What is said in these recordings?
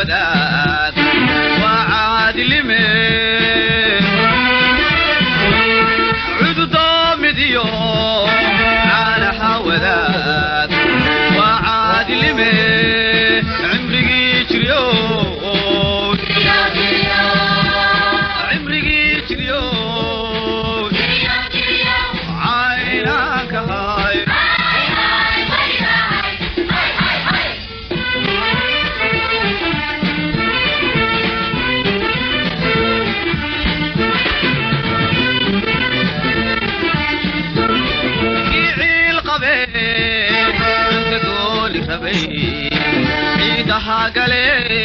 wadaag waa caadilime cududoomidiyo caanaha wadaag waa caadilime cimrigii jiryo cimrigii jiryo caynaankahay ciil qabe inta gooli rabay ciidaha gale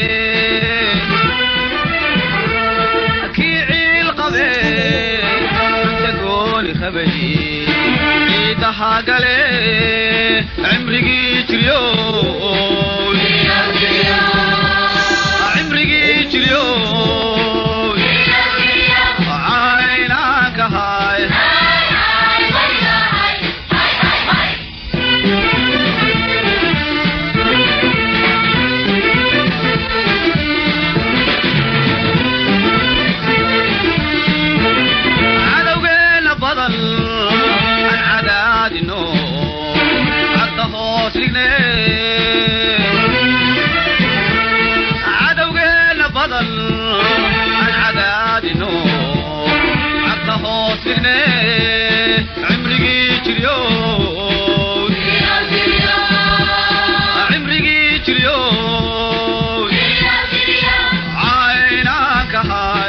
kii ciil qabe inta gooli rabay ciidaha gale cimrigii jiryo cimrigii jiryo caynaankahay cadowgeena badan aan cadaadino cadda hoos dhigne cadowgeena badan aan cadaadino cadda hoos dhigne cimrigii jiryo cimrigii jiryo caynaankahay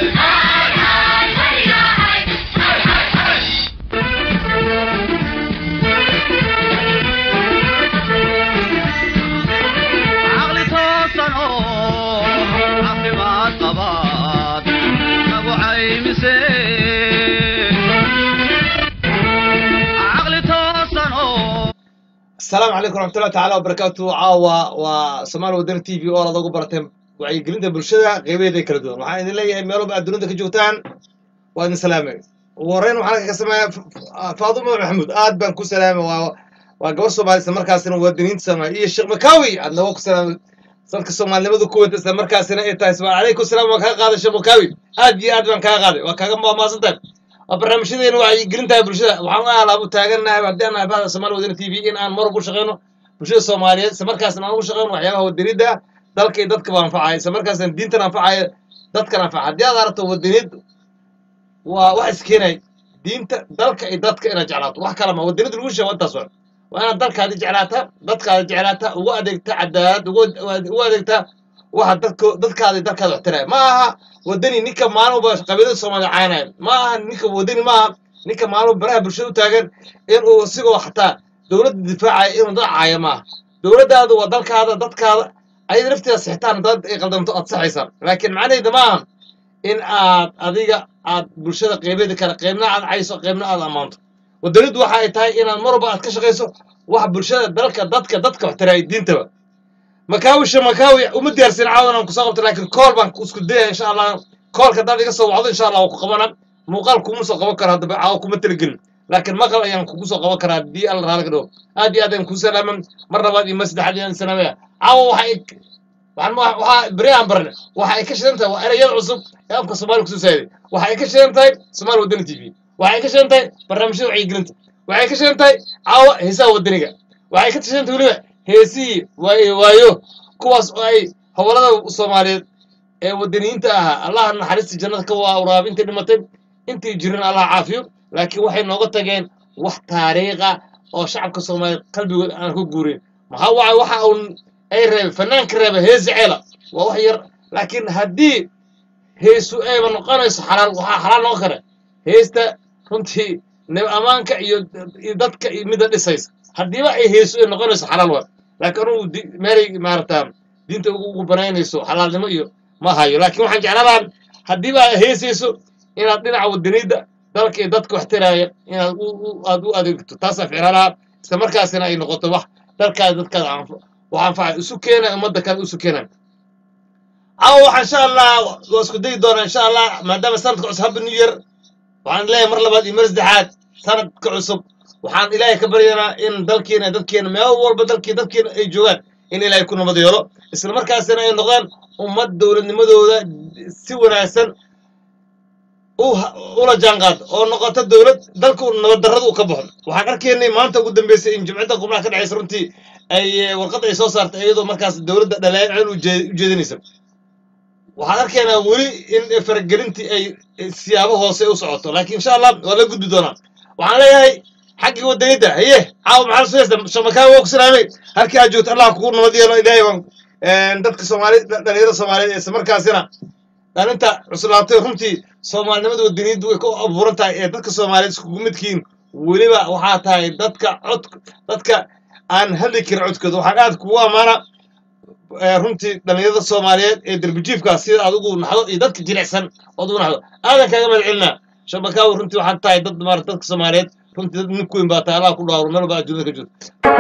caqli toosan oo caafimaad qabaad nagu caymise caqli toosan oo asalaamu calaykum raxmatullahi tacaala wabarakaatu caawa waa somaali wadani t v oo aad ugu barateen wacyigelinta bulshada qeybaheeda kala duwan waxaan idin leeyahay meel walba aad dunida ka joogtaan waa idin salaamay ugu horreyn waxaan ka sameeyaa faaduma maxamuud aad baan ku salaamay waa waa gabar soomaali isla markaasina wadaniinta soomaali iyo sheekh makawi aad nooga ku salaamay dadka soomaalinimadu ku wata isla markaasina ay tahay subaan calaykum salaam waan kaga qaaday sheekh makawi aad iyo aad baan kaga qaaday waa kaaga maamaasantahay waa barnaamijyadeena wacyigelintahay bulshada waxaan u alaabu taagannahay haddii aan nahay bahda somaali wadani t v in aan mar ugu shaqeyno bulshada soomaaliyeed isla markaasna aan ugu shaqeyno waxyaabaha wadanida dalka iyo dadkaba anfacaya isla markaasna diintan anfacaya dadkan anfaca haddii aad aragto wadanid waa wax iskeenay diinta dalka iyo dadka inaad jeclaato wax kala ma wadanida lagu sheego intaas waa waa inaad dalkaadi jeclaata dadkaada jeclaata ugu adeegta cadaalad ugu ugu adeegta waxa dadka dadkaada dalkaada waxtiraya ma aha wadani ninka maalinba qabiilada soomaaliya caynaya ma aha ninka wadani ma aha ninka maalinba baraha bulshada u taagan inuu isigoo xataa dowladda difaacaya inuu dad caaya ma aha dowladdaadu waa dalkaada dadkaada ayada lafteeda sixitaan dad ay qaldamto aad saxaysaa laakiin macnaheeda ma aha in aad adiga aad bulshada qeybeeda kale qeybna aad cayso qeybna aad ammaanto wadaniddu waxa ay tahay inaad mar walba aad ka shaqayso wax bulshada dalka dadka dadka waxtiraya diintaba makaawisha makaawi uma diyaarsin caawan aan kusoo qabto laakiin kool baan isku dayaya insha allah koolka haddaad iga soo wacdo insha allah waa ku qabana muuqaal kuma soo qaban karo haddaba caawa kuma talagelin laakiin maqal ayaan kugu soo qaban karaa haddii alla raali ka dhawo aad iyo aad ayaan kuu salaaman mar labaad iyo mar saddexaad ayaan salaamaya caawa waxa ay waxaan ma waxaa beri aan barne waxa ay ka shidan tahay waa erayada cusub ee afka soomaaliya kusoo saaday waxa ay ka shidan tahay soomaali wadani t v waxa ay ka shidan tahay barnaamijyada wacyigelinta waxay ka shidan tahay caawa heesaha wadaniga waxay ka shidan tahay weliba heesihii waayo waayo kuwaas oo ay howlada soomaaliyeed ee wadaniyiinta ahaa allah naxariista jannada ka waraab intii dhimatay intii jirin allah caafiyo laakiin waxay nooga tageen wax taariikha oo shacabka soomaaliyeed qalbigood aan ku guurin maxaa waay waxa uun ay reebay fanaanka reeba hees jeceela waa wax yar laakiin haddii heesu ayba noqonayso xalaal waxaa xalaal noqon kara heesta runtii nab ammaanka iyo iyo dadka iyo midda dhisaysa haddiiba ay heesu ay noqonayso xalaal waa laakiin anugu di- meelay maarata diinta ugu ugu banaynayso xalaalnimo iyo ma hayo laakiin waxaan jecladaa haddiiba aad heesayso inaad dhinaca wadaniyadda dalka iyo dadka waxtiraaya inaad u u- aad u adeegto taasaa ficlaalaha isla markaasina ay noqoto wax dalkaada dadkaada anfa- wax anfaca isu keena ummadda kale isu keena caawa waxaa insha allah waa isku dayi doonaa insha allah maadaama sanadka cusub happy new year waxaan leeyahay mar labaad iyo mar saddexaad sanadka cusub waxaan ilaahay ka baryanaa in dalkeena dadkeena meel walba dalkii dadkeena ay joogaan in ilaahay ku nabad yeelo isla markaasina ay noqdaan ummad dowladnimadooda si wanaagsan u ula jaanqaad oo noqoto dowlad dalku nabad darrada uu ka baxo waxaan arkaynay maanta ugu dambeysay in jimcida qubnaha ka dhexaysa runtii ay warqad ay soo saartay iyadoo markaas dowladda dhaleecin u jeedinaysa waxaan arkaynaa weli in faragelintii ay siyaabo hoose u socoto laakiin insha allah waa la gudbi doonaa waxaan leeyahay xaggii wadaniyadda haye caawa maxaa soo heesta shamakaa waa ku salaamay halkii aad joogto allah kugu nabad yeelo ilaahay baan dadka soomaali dhalinyarada soomaaliyeed isla markaasina dhalinta cuslaatay runtii soomaalinimada wadaniyaddu way ku abuuran tahay ee dadka soomaaliyeed iskugu midkiin weliba waxaa tahay dadka cod dadka aan hadli karin codkooda waxaan aad kugu ammaana runtii dhalinyarada soomaaliyeed ee derbijiifkaas sida aad ugu naxdo iyo dadka jilicsan ood ugu naxdo aadan kaaga mahad celinaa shabakaawi runtii waxaad tahay dad maarata dadka soomaaliyeed runtii dad nin ku weyn baa tahay allah ku dhaawro meel walba aad dunida ka jirto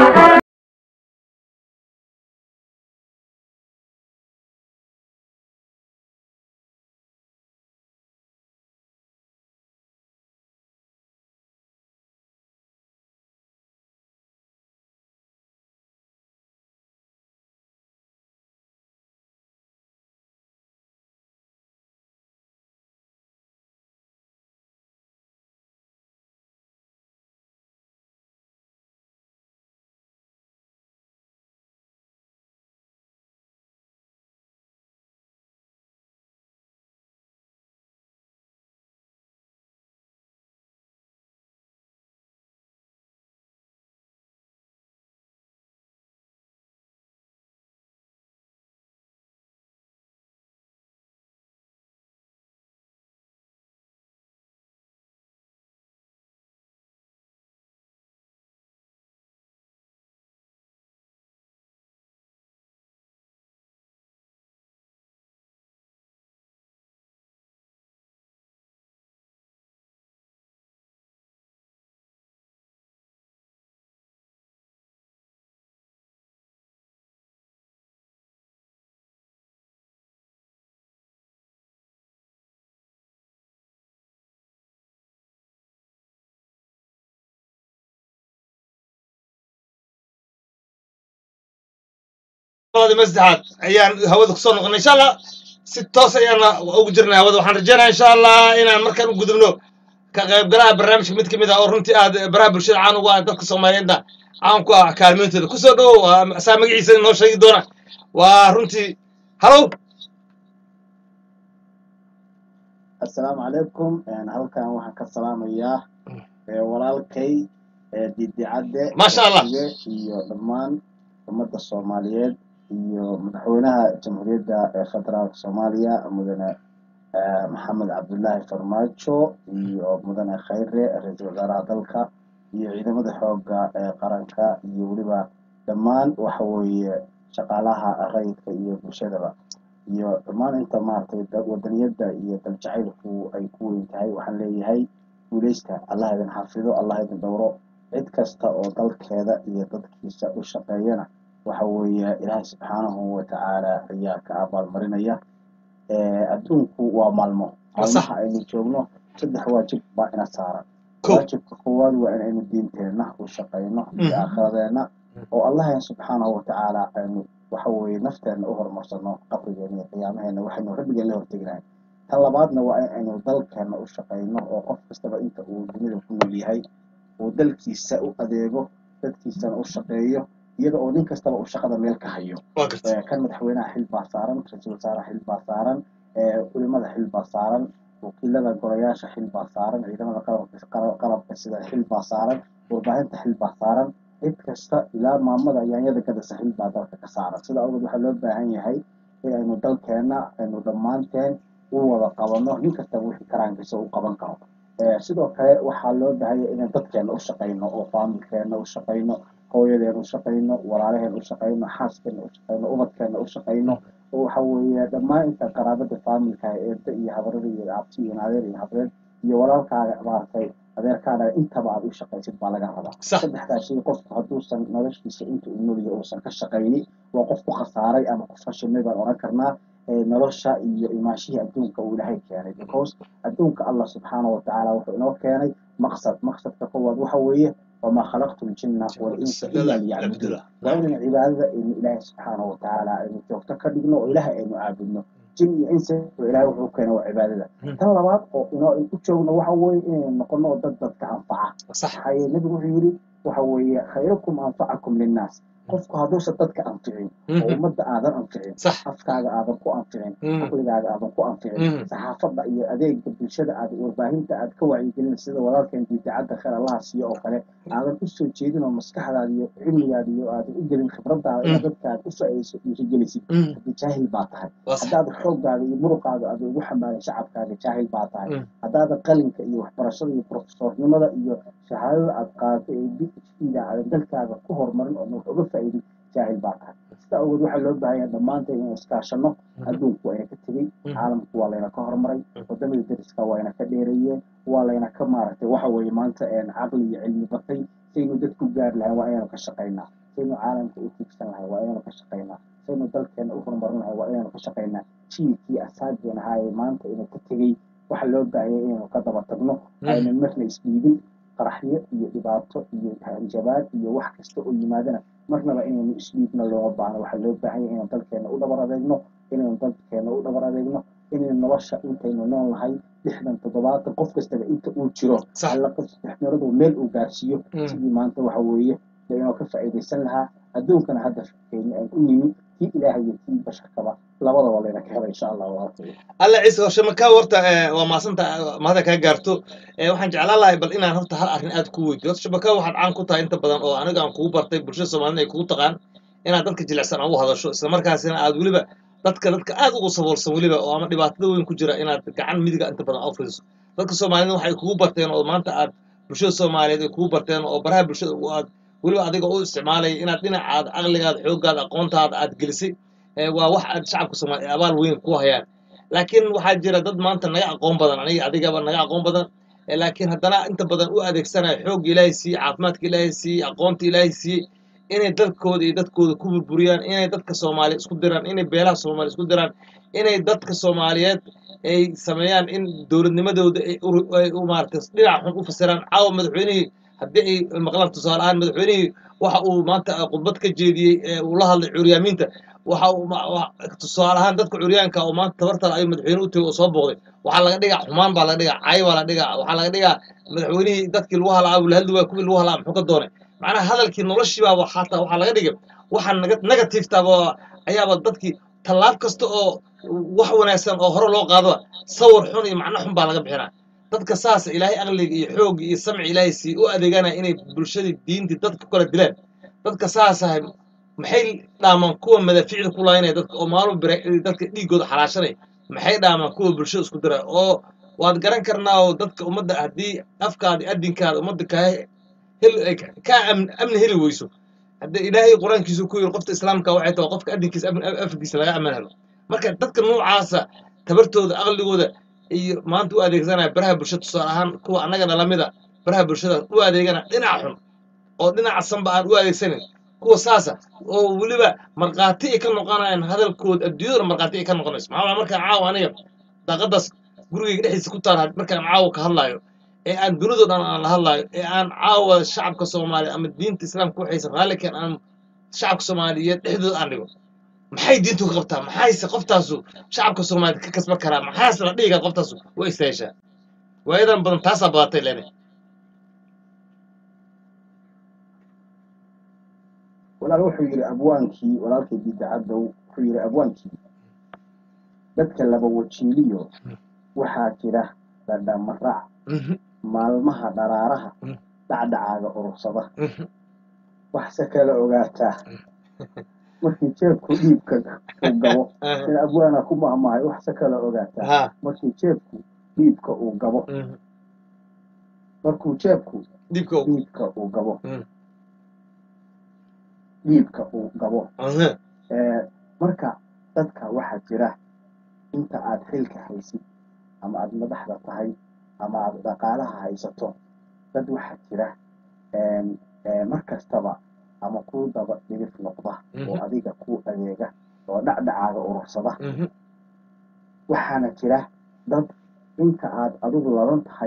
masaxaad ayaan hawada kusoo noqonay insha allah si toos ayaana ugu jirnay hawada waxaan rajeynaya insha allah inaan markaan u gudubno ka qaybgalaha barnaamijka mid kamid ah oo runtii aad baraha bulshada caan ugu ah dadka soomaaliyeedna caan ku ah kaalmeyntooda kusoo dhowow saa magaciisa inoo sheegi doona waa runtii halow assalaamu calaykum halkan waxaan ka salaamayaa walaalkay didicadde Masha Allah. iyo dhammaan ummadda soomaaliyeed iyo madaxweynaha jamhuuriyadda ee federaalka soomaaliya mudane maxamed cabdullaahi farmaajo iyo mudane khayre ra-iisul wasaaraha dalka iyo ciidamada xoogga ee qaranka iyo weliba dhammaan waxa weeye shaqaalaha rayidka iyo bulshadaba iyo dhammaan inta maaragtay da- wadaniyadda iyo daljacaylku ay ku weyn tahay waxaan leeyahay guuleysta allah idin xafido allah idin dhowro cid kasta oo dalkeeda iyo dadkiisa u shaqeeyana waxa weeye ilaahay subxaanahu watacaala ayaa ka abaalmarinaya Eh, adduunku waa maalmo Waa sax. maalmaha aynu joogno saddex waajib baa ina saaran Kow. waajibka koowaad waa inaynu diinteenna u shaqayno iyo Mhm. aakhiradeenna oo allahan subxaanahu watacaala aynu waxa weeye nafteenna u horumarsano qabrigeena iyo qiyaamaheena waxaynu rabbigeen la hortegnahay tan labaadna waa in aynu dalkeenna u shaqayno oo qof kastaba inta uu dunida ku nool yahay uu dalkiisa u adeego dadkiisana u shaqeeyo iyada oo nin kastaba uu shaqada meel ka hayo waa gartay Eh, kan madaxweynaha xil baa saaran ra-iisul wasaaraha xil baa saaran eh, culimada xil baa saaran wakiilada golayaasha xil baa saaran ciidamada qalabka qalab- qalabka sida xil baa saaran warbaahinta xil baa saaran cid kasta ilaa maamada yaanyada gadasa xil baa dalka ka saaran sida awgeed waxaa loo baahan yahay in aynu dalkeena aynu dhammaanteen u wada qabano nin kastaba wixii karaankiisa u qaban karo Eh, sidoo kale waxaa loo baahan yahay inaan dadkeena u shaqayno oo faamilkeena u shaqayno hooyadeena u shaqayno walaalaheen u shaqayno xaaskeena u shaqayno ubadkeena u shaqayno oo waxa weeye dhammaan inta qaraabada faamilka eedda iyo habarada iyo abti iyo adeer iyo habreed iyo walaalkaaga maaragtay adeerkaaga intaba aad u shaqaysid baa laga rabaa Sax. saddexdaa shay qofku hadduusan noloshiisa inta uu noolyahay uusan ka shaqayni waa qof ku khasaaray ama qof fashilmay baan oran karnaa ee nolosha iyo imaashihii adduunka uu ilaahay keenay because adduunka allah subxaanahu watacaala wuxuu inoo keenay maqsad maqsadka koowaad waxa weeye wamaa khalaqtu ljinna walinsa ila liyacbuduun waa inaynu cibaadada aynu ilaahay subxaanahu watacaala aynu joogto ka dhigno oo ilaahay aynu caabudno jin iyo insi ilaahay wuxuu keena waa cibaadada tan labaad oo inoo u joogno waxa weeye inaynu noqono dad dadka anfaca sax maxaa yeele nebigu wuxuu yidhi waxa weeye khayrukum anfacakum linnaas qofku hadduusan dadka anficin oo ummadda aadan anficin sax afkaaga aadan ku anficin Mhm. caqligaaga aadan ku anficin Mhm. saxaafadda iyo adeega bulshada aad warbaahinta aad ka wacyigelin sida walaalkeen diidacadda khayr allaha siiyo oo kale aadan u soo jeedin oo maskaxdaada iyo cilmigaada iyo aadan u gelin khibradaada inaad dadka aad u faa'iidayso dhiirigelisid Mhm. haddii jaahil baa tahay waa sax haddaad xooggaaga iyo muruqaaga aad ugu xambaarin shacabkaaga jaahil baa tahay Mm. haddaadan qalinka iyo waxbarashada iyo profesornimada iyo shahaadada aad qaadato ee b h da aadan dalkaaga ku horumarin oo wax uga faa'iidin jaahil baa tahay sidaa awgeed waxaa loo baahan yahay dhammaanteen inaan iskaashano adduunku waa ina ka tegey Mm. caalamku waa layna ka horumaray wadamada dariska waa ina ka dheereeyeen waa layna ka maaragtay waxa weeye maanta een caqli iyo cilmi batay saynu dadku gaari lahayn waa inaynu ka shaqaynaa saynu caalamka u tiigsan lahay waa inaynu ka shaqaynaa saynu dalkeena u horumarin lahay waa inaynu ka shaqaynaa jiilkii asaageen ahaa ee maanta ina ka tegey waxaa loo baahanyay inaynu ka daba tagno aynan marna isdhiibin qaraxyo iyo dhibaato iyo hanjabaad iyo wax kasta oo yimaadana marnaba inaynu isdhiibna looma baahno waxaa loo baahan yahay inaynu dalkeena u dhabar adeegno inaynu dalkeena u dhabar adeegno inaynu nolosha intaynu nool nahay lixdan toddobaatan qof kastaba inta uu jiro Sax. alla qof dhexmaradu meel uu gaarsiiyo Mm. sidii maanta waxa weeye inoo ka faa'iidaysan lahaa adduunkana hadda fakeyni aan u nimi kii ilaahay iyo kii basharkaba labadaba layna ka hela insha allah walaalkay alla ciise horshe markaa horta eh, waa maasanta mahada kaa gaarto Eh, waxaan jeclaan lahay bal inaan horta hal arrin aad ku weydiyo horta shabaka waxaad caan ku tahay inta badan oo aniga aan kugu bartay bulshada soomaalida ay kugu taqaan inaad dadka jilicsan aan u hadasho islamarkaasina aad weliba dadka dadka aad ugu saboolsan weliba oo ama dhibaatada weyn ku jira inaad gacan midiga inta badan aad u fidiso dadka soomaalida waxay kugu barteen oo maanta aad bulshada soomaaliyeed ay kugu barteen oo baraha bulshada u aad weliba adiga u isticmaalaya inaad dhinacaada caqligaada xooggaada aqoontaada aad gelisay Eh, waa wax aad shacabka soomaaliya abaal weyn ku hayaan laakiin waxaa jira dad maanta naga aqoon badan aniga adigaba naga aqoon badan Eh, laakiin haddana inta badan u adeegsanaya xoogga ilaahay siiyey caafimaadka ilaahay siiyey aqoonta ilaahay siiyey inay dalkooda iyo dadkooda ku burburiyaan inay dadka soomaaliya isku diraan inay beelaha soomaaliya isku diraan inay dadka soomaaliyeed ay sameeyaan in dowladnimadooda ay uru- ay u maaragtay dhinac xun u fasiraan caawa madaxweynihii haddii ay maqlaan tusaale ahaan madaxweynihii waxa uu maanta khudbad ka jeediyey ee uu la hadlay curyaamiinta waxa uu ma- wa- tusaale ahaan dadka curyaanka oo maanta tabartala ayuu madaxweyne u tegay oo soo booqday waxaa laga dhigaa xumaan baa laga dhigaa cay baa laga dhigaa waxaa laga dhigaa madaxweynihii dadkii lagu halaa uu la hadli waaya kuwii lagu halaa muxuu ka doonay macnaha hadalkii noloshiibaaba xataa waxaa laga dhigay waxa negativetaaba ayaaba dadkii tallaab kasta oo wax wanaagsan oo hore loo qaado sawir xun iyo macno xun baa laga bixinaa dadka saasa ilaahay aqliga iyo xoogga iyo samci ilaahay sii u adeeganaya inay bulshadii diintii dadka ku kala dilaan dadka saasahay maxay dhaamaan kuwa madaafiicda ku laynaya dadka oo maalin bira dadka dhiiggooda xalaashanaya maxay dhaamaan kuwa bulshada isku dira oo waad garan karnaa oo dadka ummadda haddii afkaada iyo adinkaada ummadda kaa hel ay kaa amn- amni heli weyso hadda ilaahay qur-aankiisu ku yiri qofta islaamka waxay tahay qofka adinkiisa amn- afkiisa laga aman helo marka dadka noocaasa tabartooda aqligooda iyo maanta u adeegsanaya baraha bulshada tusaale ahaan kuwa annagana lamida baraha bulshada u adeegana dhinaca xun oo dhinaca sanba aan u adeegsanin kuwa saasa oo weliba markhaati ay ka noqonayaan hadalkooda adduunyadana markhaati ay ka noqonayso maxaa waaya markaan caawa aniga daaqadaas gurigayga dhexdiisa ku taal markaan caawa ka hadlaayo ee aan dunidoo dhan aan la hadlaayo ee aan caawa shacabka soomaaliya ama diinta islaamka waxaysan raallikan aan shacabka soomaaliyeed dhexdooda aan dhigo maxay diintu ka qabtaa maxayse qoftaasu shacabka soomaaliyeed ka kasban karaa maxaase la dhihi karaa qoftaasu way istaashaa waayadan badan taasaa badatay lene walaal wuxuu yidhi abwaankii walaalkay bidacaddow wuxuu yidhi abwaankii dadka laba wajiiliyo waxaa jira dhadhamarac maalmaha dharaaraha Mm. dhacdhacaaga urursada Mhm. waxse kala ogaataa markii jeebku dhiibka uu gabo in abwaana ku mahmahay waxse kala ogaataa ha markii jeebku dhiibka uu gabo mhm. markuu jeebku dhibka dhiibka uu gabo Mm. dhiibka uu gabo Aha. Ee, marka dadka waxaa jira inta aad xilka haysid ama aad madaxda tahay ama aad dhaqaalaha haysato dad waxaa jira een, ee, mar kastaba ama kuu daba dhigif noqda oo Mhm. adiga kuu adeega oo dhacdhacaaga urursada Mhm. waxaana jira dad inta aad adigu ladan tahay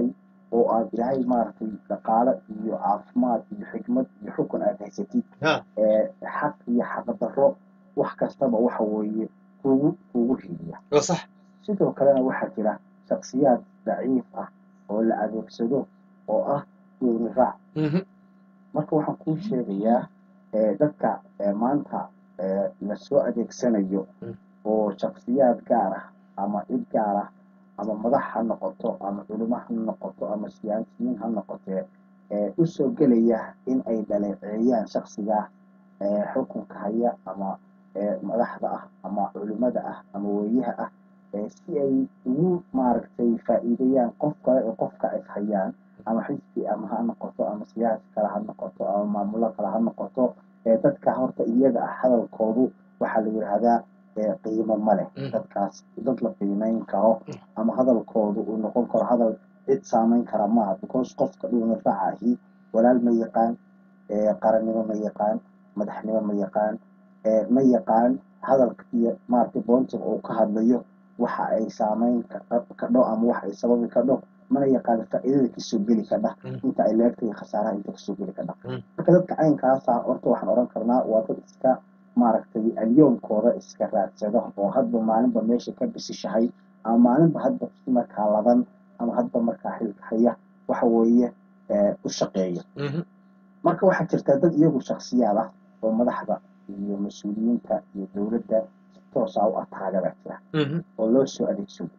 oo aad ilaahay maaragtay dhaqaale iyo caafimaad iyo xikmad iyo xukun aad haysatid ha ee xaq iyo xaqdarro wax kastaba waxa weeye kugu kugu hiiliya waa sax sidoo kalena waxaa jira shaksiyaad daciif ah oo la adeegsado oo ah duuni raac Mhm. marka waxaan kuu sheegayaa ee, dadka ee, maanta ee, lasoo adeegsanayo Mm. oo shaksiyaad gaar ah ama cid gaar ah ama madax ha noqoto ama culimo ha noqoto ama siyaasiyiin ha noqotee ee usoo gelaya in ay dhaleeceeyaan shaksiga ee xukunka haya ama ee madaxda ah ama culimada ah ama weeyaha ah ee si ay ugu maaragtay faa'iideeyaan qof kale ee qofka ay hayaan ama xisbi ama ha noqoto ama siyaasi kale ha noqoto ama maamulo kale ha noqoto ee dadka horta iyaga ah hadalkoodu waxaa la yidhaahdaa ee qiimo ma leh Mm. dadkaas dad la qiimeyn karo ama hadalkoodu uu noqon karo hadal cid saameyn kara maaha because qofka dhuuna raacahi walaal ma yaqaan ee qarannimo ma yaqaan madaxnimo ma yaqaan ee ma yaqaan hadalka iyo maaragtay boontiga uu ka hadlayo waxa ay saameyn ka- kadho ama waxa ay sababi kadho mana yaqaan faa'iidada kasoo geli kadha Mm. inta ay leegta iyo khasaaraha inta kasoo geli kadha Mm. marka dadka caynkaasa horta waxaan odhan karnaa waa dad iska maaragtay alyoomkooda iska raadsada oo hadba maalinba meesha ka bisishahay ama maalinba hadba si markaa ladan ama hadba markaa xilka haya waxa weeye ee, u shaqeeya Mhm. marka waxaa jirta dad iyagu shaksiyaad ah oo madaxda iyo mas-uuliyiinta iyo dowladda si toosa u ataaga baa jira Mhm. oo loo soo adeegsado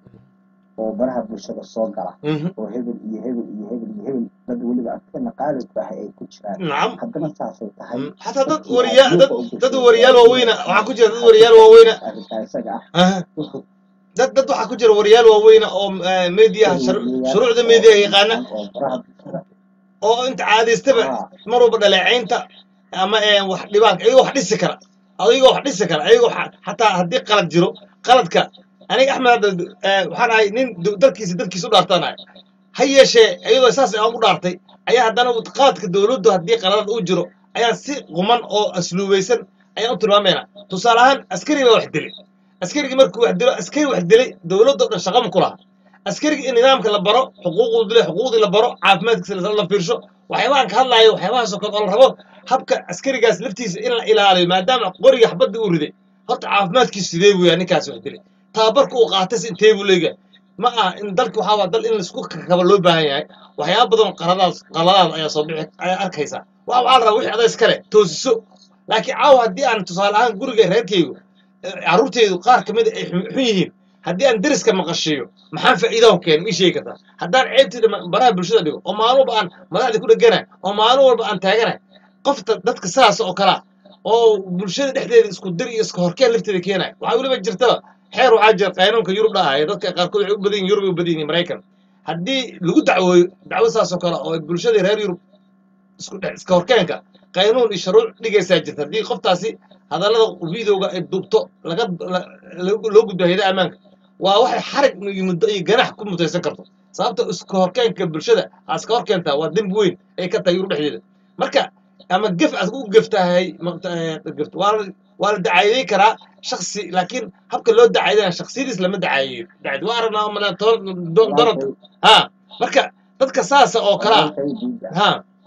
oo baraha bulshada soo gala Mhm. oo hebel iyo hebel iyo hebel iyo hebel dad weliba adkeena qaalib baahay ay ku jiraan nacam haddana saasay tahay Mm. xataa dad dadkii wariyaa aad dad duuqa u dad gashay wariyaal oo waaweyna waxaa ku jira dad wariyaal waaweyna arrintaa isaga ah aha wuxuu dad dad waxaa ku jira wariyaal waaweyna oo eh, meediyaha shar- shuruucda meediyaha yaqaana oo baraha bulshada oo inta caadaystaba Ah. mar walba dhaleecaynta ama eh, wax dhibaan ayagoo wax dhisi kara adigoo wax dhisi kara ayagoo xa- xataa haddii qalad jiro qaladka aniga axmed hadda eh, waxaan ahay nin du- dalkiisa dalkiisa u dhaartanahay ha yeeshee iyadoo saas aan u dhaartay ayaa haddana qaladka dowladdu haddii qaladad uu jiro ayaan si quman oo asluubaysan ayaan u tilmaamayna tusaale ahaan askari baa wax dilay askarigii markuu wax dilo askari wax dilay dowladdo dhan shaqama ku laha askarigii in nidaamka la baro xuquuquu dilay xuquuqdii la baro caafimaadkiisa la la fiirsho waxyaabahan ka hadlaayo waxyaabahaasoo kale oo la rabo habka askarigaas laftiisa in la ilaaliyo maadaama qoriga xabadda uu riday horta caafimaadkiisu sidee buu yahay ninkaas wax dilay tababarka uu qaatay si intee buu leeyahay ma aha in dalka waxaa waa dal in laisku kakaba loo baahan yahay waxyaaba badan oo qaladaas qaladaad ayaa soo bixi ayaa arkaysaa waa waxaa la rabaa wixii adaa iskale toosiso laakiin caawa haddii aan tusaale ahaan guriga reerkaygu eh, carruurtaydu qaar ka mid a ay xun xun yihiin haddii aan deriska maqashiiyo maxaan faa'iidaho keena ii sheegi kartaa haddaan ceebtii dhama- baraha bulshada dhigo oo maalin walba aan madaxda ku dheganahay oo maalin walba aan taaganahay qofta dadka sidaas oo kalea oo bulshada dhexdeeda isku dir iyo iska horkeen lafteeda keenaya waxaa weliba jirtaba xeer waxaa jira qaynuunka yurub dhahaya dadka qaarkood waxay u badan yihin yurub ay u badan yihin maraykan haddii lagu dacwooyo dacwo saas oo kale oo bulshada reer yurub isku dhex iska horkeenka qaynuun iyo shuruuc dhigaysaa jirta haddii qoftaasi hadallada videoga ay duubto laga la- la- loo gudbo hayada ammaanka waa waxay xarig iyo muddo iyo ganax ku mutaysan karto sababta iska horkeenka bulshada aa iska horkeentaa waa dembi weyn ay ka tahay yurub dhexdeeda marka ama gef aad u geftahay maqta- eh, geft waa la waa la dacaayeyn karaa shaksi laakiin habka loo dacaydana shaksiyadiis lama dacaayeeyo dacad waa aragnaa mana donald ha marka dadka saasa oo kalaa walaalkay diida ha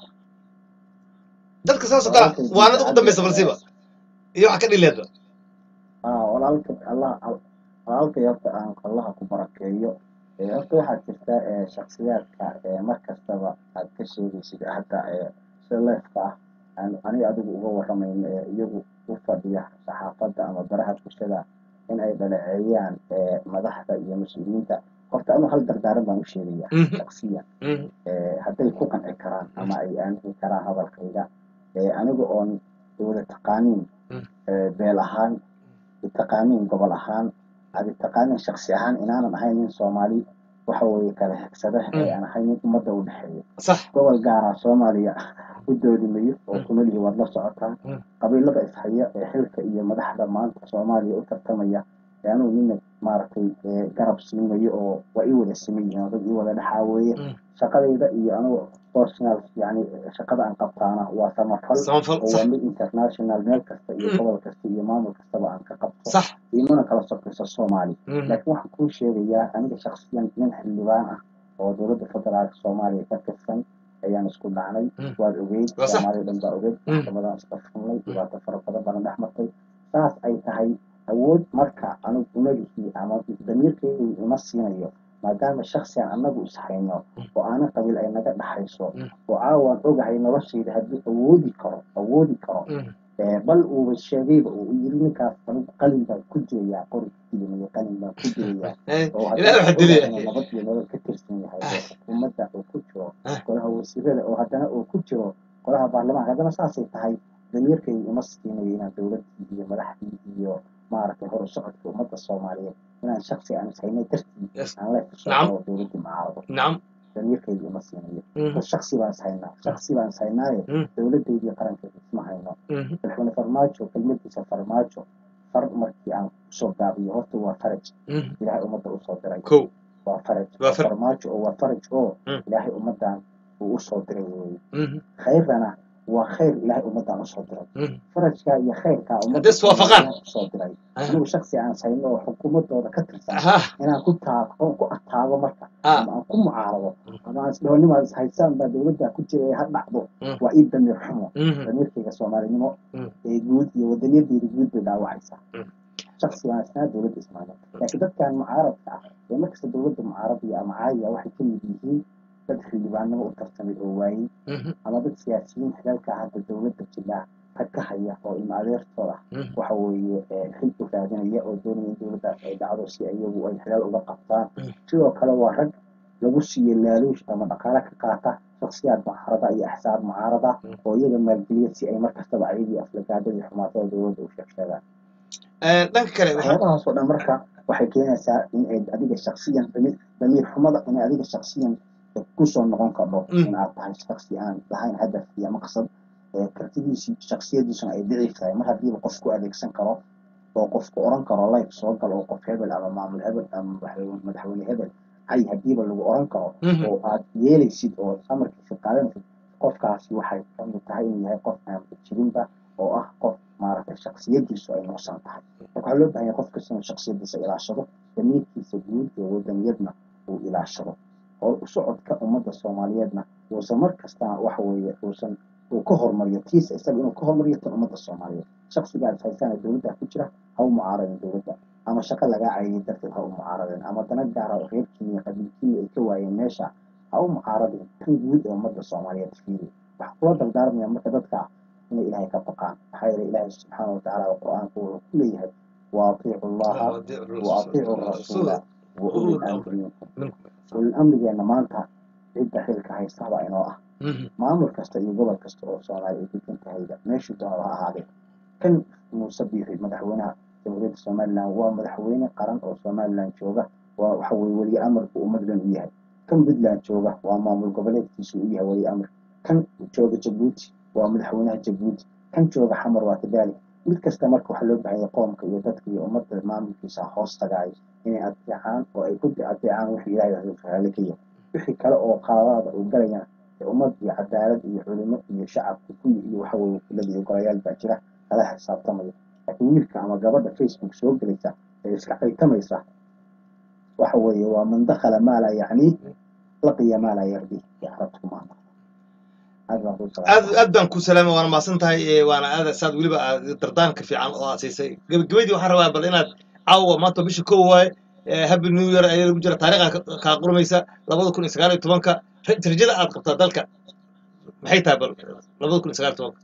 dadka saas oo kalaa waanada ugu dambaysa balsiba iyo wax ka dhileedba ah walaalka allah walaalkay horta aan allaha ku barakeeyo ee horta waxaa jirta ee shaksiyaadka ee mar kastaba aad ka sheegaysid hadda ee sida leefka ah aan aniga adigu uga waramayno ee iyagu u fadhiya saxaafadda ama baraha bulshada in ay dhaleeceeyaan ee madaxda iyo mas-uuliyiinta horta anu hal dardaaran baan u sheegaya Mhm. shaksiyan Mhm. ee hadday ku qanci karaan ama ay aamini karaan hadalkayga ee aniga oon wada taqaaniin Mm. ee beel ahaan taqaaniin gobol ahaan adi taqaaniin shaksi ahaan inaanan ahayn nin soomaali waxa weeye kala hegsada ee aan ahayn nin ummadda u dhexeeya sax gobol gaara soomaaliya u doodi mayo oo Mm. kumalihi waad la socotaa Mm. qabiilada ishaya ee xilka iyo madaxda maanta soomaaliya u tartamaya ee anugu nina maaragtay ee garab siimayo oo waa ii wada siman yihiin oo dad ii wada dhexaa weeye Mm. shaqadayda iyo anugu personal yani shaqada aan qabtaana waa samafal samafal oo sax waa mid international meel kasta iyo Mm. gobol kasta iyo maamul kastaba aan ka qabto sax imana kala sokayso soomaali Mhm. laakiin waxaan kuu sheegayaa aniga shaksiyan nin xildhibaan ah oo dowladda federaalka soomaaliya ka tirsan ayaan isku dhacnay Mm. waad ogeyd Waa sax. soomaaliya dhan baa ogeyd Mm. maxkamadaan iska furnay dhibaato fara badan baana dhex martay saas ay tahay awood marka anigu umagihii ama damiirkeygu ima siinayo maadaama shaksiyan annagu is hayno oo aanan qabiil ay naga dhaxayso Mm. oo caawaan ogahay noloshayda hadduu awoodi karo awoodi karo ee, bal uuba sheegayba uu yiri ninkaas anigu qalin baan ku jirayaa qori dilimaya qalin baan ku jirayaa oo haddana ilaahay waxaa dilaya ogahay inuu nabad iyo nolol ka tirsan yahay oo xukuumadda uu ku jiro Ah. golaha wasiirada oo haddana uu ku jiro golaha baarlamaanka haddana saasay tahay damiirkaygu uma siinayo inaan dowladdii iyo madaxdii iyo maaragtay hor u socodka ummadda soomaaliyeed inaan shaksi aan ishaynay dartii Yes. aan la Nacam. kusoo dowladdii macaarado nacam damiirkaygu uma siinayo Mhm. shaksi baan ishaynaa shaksi baan ishaynaaye Mm. dowladdaydii qarankeeda isma hayno Mhm. madaxweyne farmaajo kelmadiisa farmaajo far markii aan kusoo gaabiyo horta waa faraj Mhm. ilaahay ummadda usoo diray kow waa faraj Waa faraj. farmaajo oo waa faraj oo Mm. ilaahay ummaddan uu usoo diray weeye Mhm. khayrana waa khayr ilaahay ummaddan usoo diray Mhm. farajkaa iyo khayrkaa ummadda Haddii iswaafaqaan. Ilaahay usoo diray Ah. anigu shaksi aan sayno oo xukuumadooda ka tirsan Aha. inaan ku taago ku ataago marka Ah. ama aan ku mucaarado ama aan isdhahonimaa is haysaan baa dowladda ku jira ee ha dhacdo Mm. waa ii damiir xumo Mhm. damiirkayga soomaalinimo Mm. ee guud iyo wadaniyadeyda guud bay dhaawacaysaa Mm. shaksi baan isnaa dowladda ismaaciil laakiin dadkan mucaaradka ah ee markasta dowladda mucaaradiya ama caadiya waxay ka mid yihiin dad xildhibaanimo u tartamay oo waayey Mhm. ama dad siyaasiyiin xilaalka hadda dowladda jilaa rag ka haya oo ilma adeertooda Mhm. waxa weeye ee, xil u raadinaya oo doonaya in dowladda ay dhacdo si iyagu ay xilaal uga qabtaan Mm. sidoo kale waa rag lagu siiyo laaluush ama dhaqaale ka qaata shaksiyaad mucaarada iyo axsaab mucaarada Mm. oo iyaga maalgeliya si ay markastaba ayagii aflagaadada iyo xumaatada dowladda u sheegsheegaan Eh, dhanka kale waxaa waxyaabahaas oo dhan marka waxay keenaysaa in ay adiga shaksiyan damiir damiir xumada in adiga shaksiyan kusoo noqon kardho Mm. in aad tahay shaksi aan lahayn hadaf iyo maqsad ee kartidiisii shaksiyadiisuna ay daciif tahay mar haddiiba qof ku adeegsan karo oo qofku oran karo life soo gal oo qof hebel ama maamul hebel ama madaxweyne madaxweyne hebel hay haddiiba lagu oran karo Mhm. oo aad yeelaysid oo amarkiisa qaadanaysid qofkaasi waxay ka mid tahay inuu yahay qof aan jirinba oo ah qof maaragtay shaksiyadiisu ay nuusan tahay marka waxaa loo baahan yahay qof kasta inuu shaksiyadiisa ilaashado damiirkiisa guud iyo wadaniyadna uu ilaashado oo u socodka ummadda soomaaliyeedna uusan mar kastana waxa weeye uusan uu ka hormariyo tiisa isaga inuu ka hormariyo tan ummadda soomaaliyeed shaksigaa is haysaana dowladda ku jira ha u mucaaradin dowladda ama shaqo lagaa cayiyay darteed ha u mucaaradin ama dana gaara oo reerkiina iyo qabiilkiina ay ka waayeen meesha ha u mucaaradin kan guud ee ummadda soomaaliyeed fiiri waxaa kula dardaarmaya marka dadka inay ilaahay ka baqaan maxaa yeelay ilaahay subxaana watacaala oo qur-aanku wuxuu ku leeyahay waaatiicu llaha waaatiicu rasuula wa ulil amri minkum ulil amrigeena maanta cidda xilka haystaba inoo ah Mhm. maamul kasta iyo gobol kasta oo soomaaliya ay degan tahayba meeshuu doonaba ha ahaadee kan muuse biixi madaxweynaha jamhuuriyadda somaliland waa madaxweyne qaran oo somaliland jooga waa waxa weye weli amarku ummaddan u yahay kan puntland jooga waa maamul goboleedkiisu u yahay weli amar kan jooga jabuuti waa madaxweynaha jabuuti kan jooga xamar waa kadalik mid kasta marka waxaa loo baahan yahay qoomka iyo dadka iyo ummadda maamulkiisa hoos tagaayo inay adeecaan oo ay ku adeecaan wixii ilaahay raali ka yahay wixii kale oo qaladaada uu galayana ee ummad iyo cadaalad iyo culimo iyo shacabka kuyi iyo waxa weye wakiilada iyo golayaal baa jira kala xisaabtamaya laakiin wiilka ama gabadha facebook soo gelaysa ee iska qaytamaysa waxa weeye waa man dakhala maala yacni laqiya maala yardi iyo carabtu maanta aad baan kuu salaamay. aad aad baan ku salaamay waana mahadsan tahay eh, waana aad saad weliba aad dardaanka fiican oo aad siisay gebagabadii waxaan rabaa bal inaad caawa maanta bisha kow waaye eh, happy new year ayaa lagu jira taariikha ka- kaa qurmaysa labada kun iyo sagaal iyo tobanka ra- rajada aad qabtaa dalka maxay tahay bal labada kun iyo sagaal iyo tobanka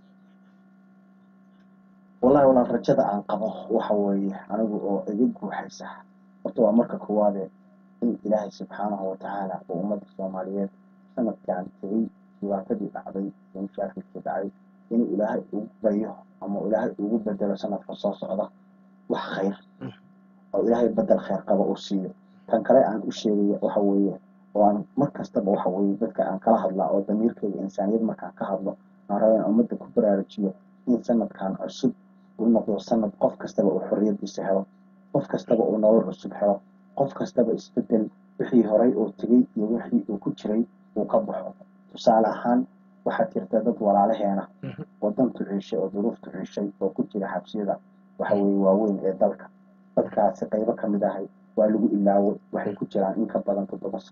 wallahi walaal rajada aan qabo waxa weeye anigu oo iga guuxaysa horta waa marka koowaade in ilaahay subxaanahu watacaala uu ummadda soomaaliyeed sanadkan tegey dhibaatadii dhacday iyo mashaakilkii dhacay inuu ilaahay ugu baryo ama ilaahay ugu bedelo sanadka soo socda wax khayr oo ilaahay bedel khayr qaba uu siiyo tan kale aan u sheegaya waxa weeye oo aan mar kastaba waxa weeye dadka aan kala hadlaa oo damiirkayga insaaniyad markaan ka hadlo aan raba in ummadda ku baraarujiyo in sanadkan cusub uu noqdo sanad qof kastaba uu xorriyadiisa helo qof kastaba uu nolol cusub helo qof kastaba isbedel wixii horay uu tegey iyo wixii uu ku jiray uu ka baxo tusaale ahaan waxaa jirta dad walaalaheena Mhm. oo dantu ciishay oo duruuftu ciishay oo ku jira xabsiyada waxa weeye waaweyn ee dalka dadkaasi qaybo ka mid ahay waa lagu ilaaway waxay ku jiraan in ka badan toddoba sano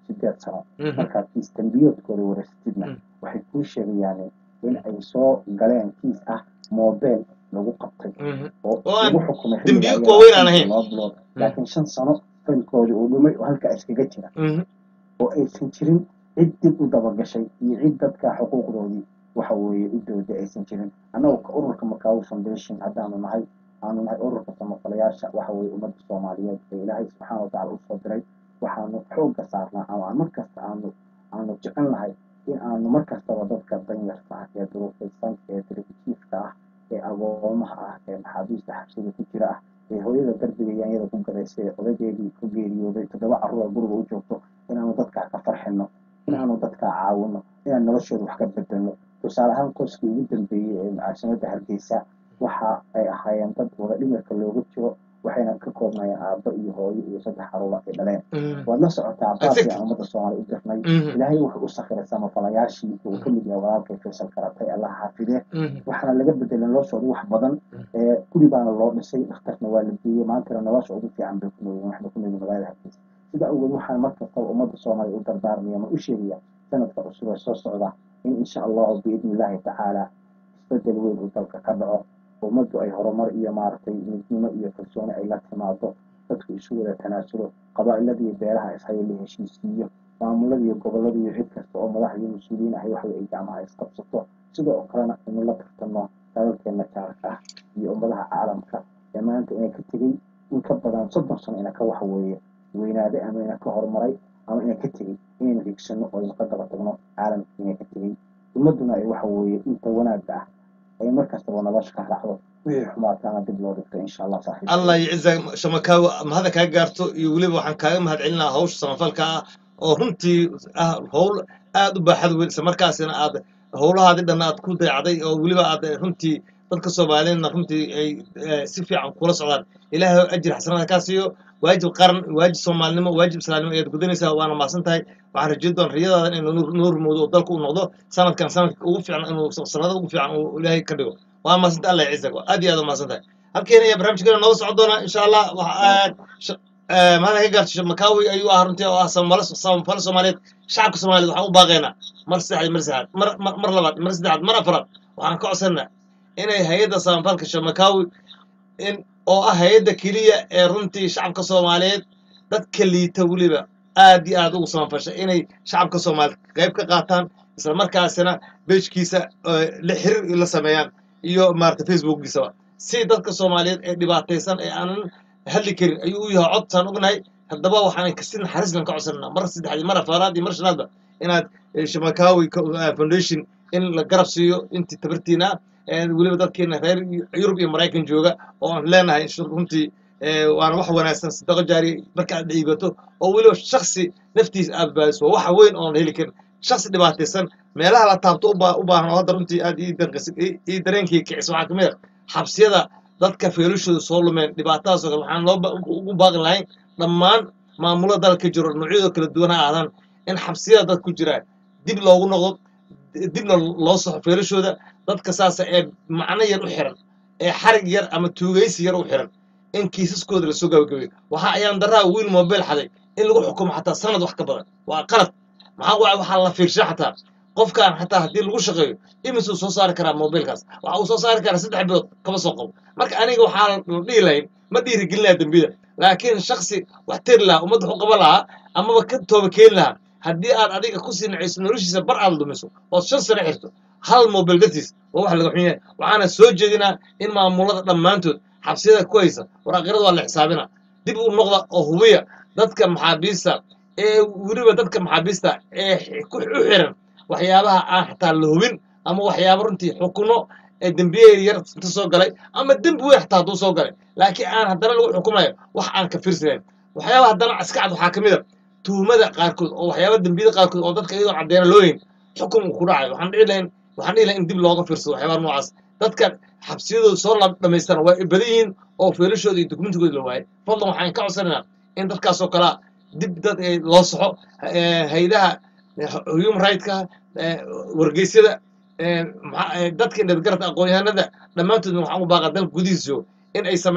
sideed sano Mhm. markaa kiis dambiyoodkooda wareysatidna Mm. waxay kuu sheegayaan in ay soo galeen kiis ah mobile lagu qabtay Mhm. oo Oo aan lagu xukumay dembiyo xilliga waaweyn ayaa aan ahayn. loo bilood laakiin shan sano faylkoodii uu dhumay oo halkaa iskaga jira Mhm. oo aysan jirin cid dib u dabagashay iyo cid dadka xuquuqdoodii waxa weeye u dooda aysan jirin annagu ka ururka makaawi foundation haddaanu nahay aanu nahay ururka samafalayaasha waxa weeye ummadda soomaaliyeed ee ilaahay subxaana watacaala usoo diray waxaanu xoogga saarnaa ama aan mar kasta aanu aanu jecel nahay in aanu mar kastaba dadka danyarta ah ee duruufaysan ee dirijiifka ah ee agoomaha ah ee maxaabiista xabsida ku jira ah ee hooyada darbiga yaanyada ku gadaysay ee odageedii ku geeriyooday toddoba carruur ee guriga u joogto inaanu dadkaa ka farxino inaanu dadkaa caawino inaan noloshooda wax ka bedelno tusaale ahaan qoyskii ugu dambeeyey ee mucaasimada hargeysa waxa ay ahaayeen dad wada dhimirka loogu jiro waxayna ka koobnayeen aabbo iyo hooyo iyo saddex caruura ay dhaleen Mhm. waad la socotaa baasi Exactly. aan ummadda soomaaliya u dirnay Mhm. ilaahay wuxuu u sakhiray samafalayaashii uu ka mid yahay walaalkay faysal karatay allah xaafidee Mhm. waxaana laga bedelay noloshooda wax badan ee guri baana loo dhisay dhakhtarna waa la geeyey maantana nolosha ugu fiican bay ku noolyihin waxna ku noolyihin magaalada hargeysa sida awgeed waxaan mar kastaba ummadda soomaaliya u dardaarmaya ma u sheegaya sanadka cusub ee soo socda in insha allahu biidni illaahi tacaala isbedel weyn uu dalka ka dhaco ummaddu ay horumar iyo maaragtay midnimo iyo kalsooni ay la timaado dadku isu wada tanaasulo qabaa'ilada iyo beeraha ishaya la heshiisiiyo maamulada iyo gobollada iyo cid kasta oo madax iyo mas-uuliyiin ahay waxa ay gacmaha isqabsato sidoo kalena inu la tartano dalalkeena jaarka ah iyo ummadaha caalamka ee maanta inay ka tegey in ka badan soddon sano ina ka waxa weeye weynaaday ama ina ka horumaray ama ina ka tegey inaynu higsano oo aynu ka daba tagno caalamka ina ka tegey ummadduna ay waxa weeye inta wanaagga ah ay mar kastaba nolosha ka raacdo wixii xumaataana dib loo dhigto insha allah saaxiib allah yiciza shamakaawa mahada kaa gaarto iyo weliba waxaan kaaga mahad celinaa hawsha samafalka ah oo runtii ah howl aad u baaxad weyn isla markaasina aad howlahaadi dhan aad ku dayacday oo weliba aad runtii dadka soomaaliyeedna runtii ay eh, si fiican kula socdaan ilaahay ajir xasanada kaa siiyo waajib qaran waajib soomaalinimo waajib islaamnimo ayaad gudanaysaa waana mahadsan tahay waxaan rajeyn doon riyadaadan inuu nuur nuur moodo oo dalka uu noqdo sanadkan sanadka ugu fiican inuu sanada ugu fiican uu ilaahay ka dhigo waa mahadsantahay allah yacizak aad iyo aad u mahadsan tahay halkeena ayaa barnaamijkeena nooga socon doona insha allah waxa aad sh- eh, mahada ka gaarto makaawi ayuu ah runtii oo ah samafalo samafalo soomaaliyeed shacabka soomaaliyeed waxaan u baaqaynaa mar saddexaad mar saddexaad mar mar mar labaad mar saddexaad mar afraad waxaan ka codsanaa inay hay-adda samafalka shamakaawi in oo ah hay-adda keliya ee runtii shacabka soomaaliyeed dadka liita weliba aad iyo aad ugu samafasha inay shacabka soomaaliyeed qayb ka qaataan isla markaasina bejkiisa la xiriir la sameeyaan iyo maarata facebookgiisaba si dadka soomaaliyeed ee dhibaataysan ee aanan hadli karin ayuu u yahay codtaan ognahay haddaba waxaan kasi naxariislan ka codsananaa mar saddexdii mar afaraad iyo mar shanaadba inaad eh, shamakaawi Co- eh, foundation in la garab siiyo intii tabartiina ah weliba dadkeena reer yurub iyo maraykan jooga oo aan leenahay shur- runtii eh, waana wax wanaagsan sadaqo jaari marka aad dhiibato oo weliba shaksi naftiisa aad baadiso waa waxa weyn oon heli karin shaksi dhibaataysan meelaha la taabto u baa- u baahan oo hadda runtii aad ii danqis- ii- ii dareenkii kicisa waxaa kamid a xabsiyada dadka feelashooda soo lumeen dhibaatadaas oo kale waxaan loo ba- ugu baaqi lahayn dhammaan maamulada dalka jiro noocyadoo kala duwan ha ahdaan in xabsiyada dad ku jiraan dib loogu noqdo dibna loo soxo feelashooda dadka saasa ee macno yar u xiran ee xarig yar ama tuugaysi yar u xiran in kiisaskooda lasoo gabagabeeyo waxaa ayaan daraa wiil mobile xaday in lagu xukumo xataa sanad wax ka badan waa qalad maxaa waay waxaa la fiirsha xataa qofkan xataa haddii lagu shaqeeyo imisuu soo saari karaa mobilkaas waxa uu soo saari karaa saddex bilood kama soo qabo marka aniga waxaa la dhihi lahayn ma dhiirigelinaya dembida laakiin shaksi wax tiri lahaa ummadda wax u qaban lahaa amaba ka tooba keeni lahaa haddii aad adiga ku sii nacayso noloshiisa bar aad lumiso ood shan sano xirto hal mobil dartiis waa wax laga xun yahay waxaana soo jeedinaa in maamulada dhammaantood xabsiyada ku haysa waraaqyarada waa la xisaabina dib u noqda oo hubiya dadka maxaabiista ee weliba dadka maxaabiista ee xi- ku u xiran waxyaabaha aan xataa la hubin ama waxyaaba runtii xukuno ee dembiye yar inta soo galay ama dembi weyn xataa hadduu soo galay laakiin aan haddana lagu xukumayo wax aan ka fiirsanayn waxyaabaha haddana iska cad waxaa ka mid a tuhumada qaarkood oo waxyaaba dembiyada qaarkood oo dadka iyadoo caddeena loo yin xukun uu ku dhacayo waxaan dhihi lahayn waxaan dhihi lahayn in dib looga fiirsado waxyaabaha noocaas dadka xabsiyadooda soo la dhamaystaan waa badan yihiin oo feelashooda iyo dokumentigooda la waayay fadlan waxaan ka codsanaynaa in dadkaasoo kalea dib dad eh, loo soxo eh, haydaha eh, human rightska eh, wargeysyada eh, maxaa- eh, dadka indhadgarata aqoon-yahanada dhammaantoodna waxaan u baaqa dalka gudihiisa jooga in ay sameeyaan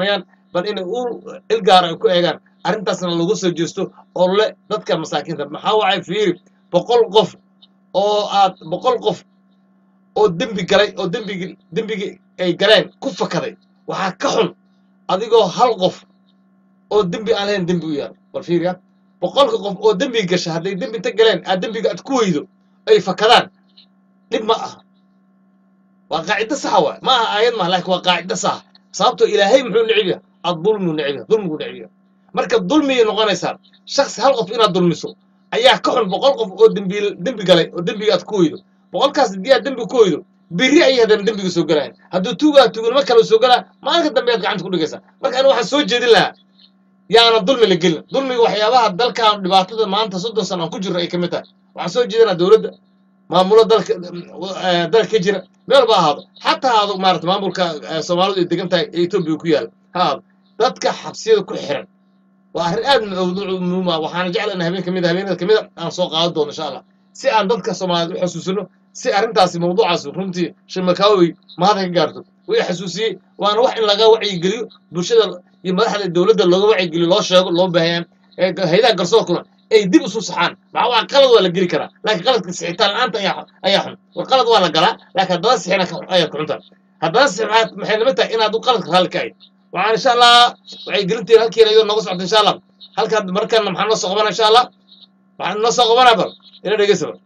bal inay u ilgaara ay ku eegaan arrintaasna lagu soo jeesto oo le dadka masaakiinta maxaa wacay fiiri boqol qof oo aad boqol qof oo dembi galay oo dembigi dembigii ay galeen ku fakaday waxaa ka xun adigoo hal qof oo dembi aan lahayn dembi u yaal bal fiiriya boqolka qof oo dembi gasha hadday dembi inta galeen aad dembiga aad ku weydo ay fakadaan dhib ma aha waa qaacido saxa waay ma aha aayad maha laakiin waa qaacido saxa sababtoo ilaahay muxuu necib yahay adulmiu necib yahay dulmigu necib yahay marka dulmiyay noqonaysaa shaksi hal qof inaad dulmiso ayaa ka xun boqol qof oo dembi dembi galay oo dembiga aad ku weydo boqolkaas haddii aad dembi ku weydo biri ayay haddana dembiga soo galayan hadduu tuugaa tuugnimo kale soo galaa maalinka dambe aad gacanta ku dhigaysaa marka aniga waxaan soo jeedin lahaa yaana dulmi la gelin dulmiga waxyaabaha dalkan dhibaatada maanta soddon sano aan ku jirno ay ka mid tahay waxaan soo jeedinaa dowladda maamulo dalka eh, dalka ka jira meel ba ahaado xataa ahaado maarata maamulka eh, soomaalidu ay degan tahay ee etoobiya ku yaala ha ahaado dadka xabsiyada ku xiran waa arrin aad muhiim ah waxaana jecla in habeen kamid habeenada kamid a aan soo qaadan doono insha allah si aan dadka soomaaliyeed u xasuusino si arrintaasi mawduucaas runtii shimakaawi mahada ka gaarto way xasuusiyey waana wax in laga wacyigeliyo bulshada iyo madaxda dowladda looga wacyigeliyo loo sheego loo baahayaan ee haydaha garsoorkuna ay dib isu saxaan maxaa waa qalad waa la geli karaa laakiin qaladka sixitaan la-aanta ayaa ayaa xun war qalad waa la galaa laakiin haddana sixina ka- ayaa ku xunta haddana six maxaa- maxay nima tahay inaad u qaladka raalli ka ahayd waxaan insha allah waxay gelintiin halkiina iyadoo nooga socota insha allah halkaa markana maxaa noo soo qabana insha allah waxaan noo soo qabanaa bal ina dhegeysa bal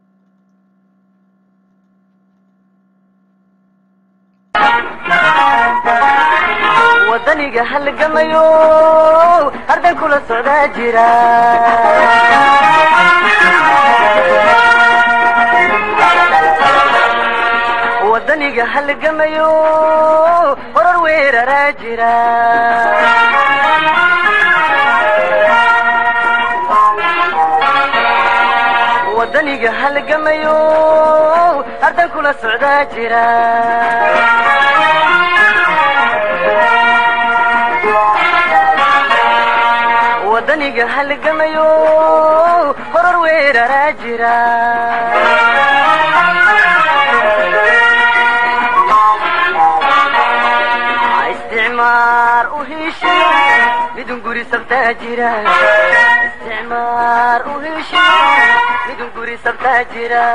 wadaniga halgamayo arday kula socdaa jira wadaniga halgamayo horar weeraraa jira wadaniga halgamayo arday kula socdaa jira wadaniga halgamayo horar weeraraa jira isticmaar u heshiyo midun guri sabtaa jira isticmaar u heshiyo midun guri sabtaa jira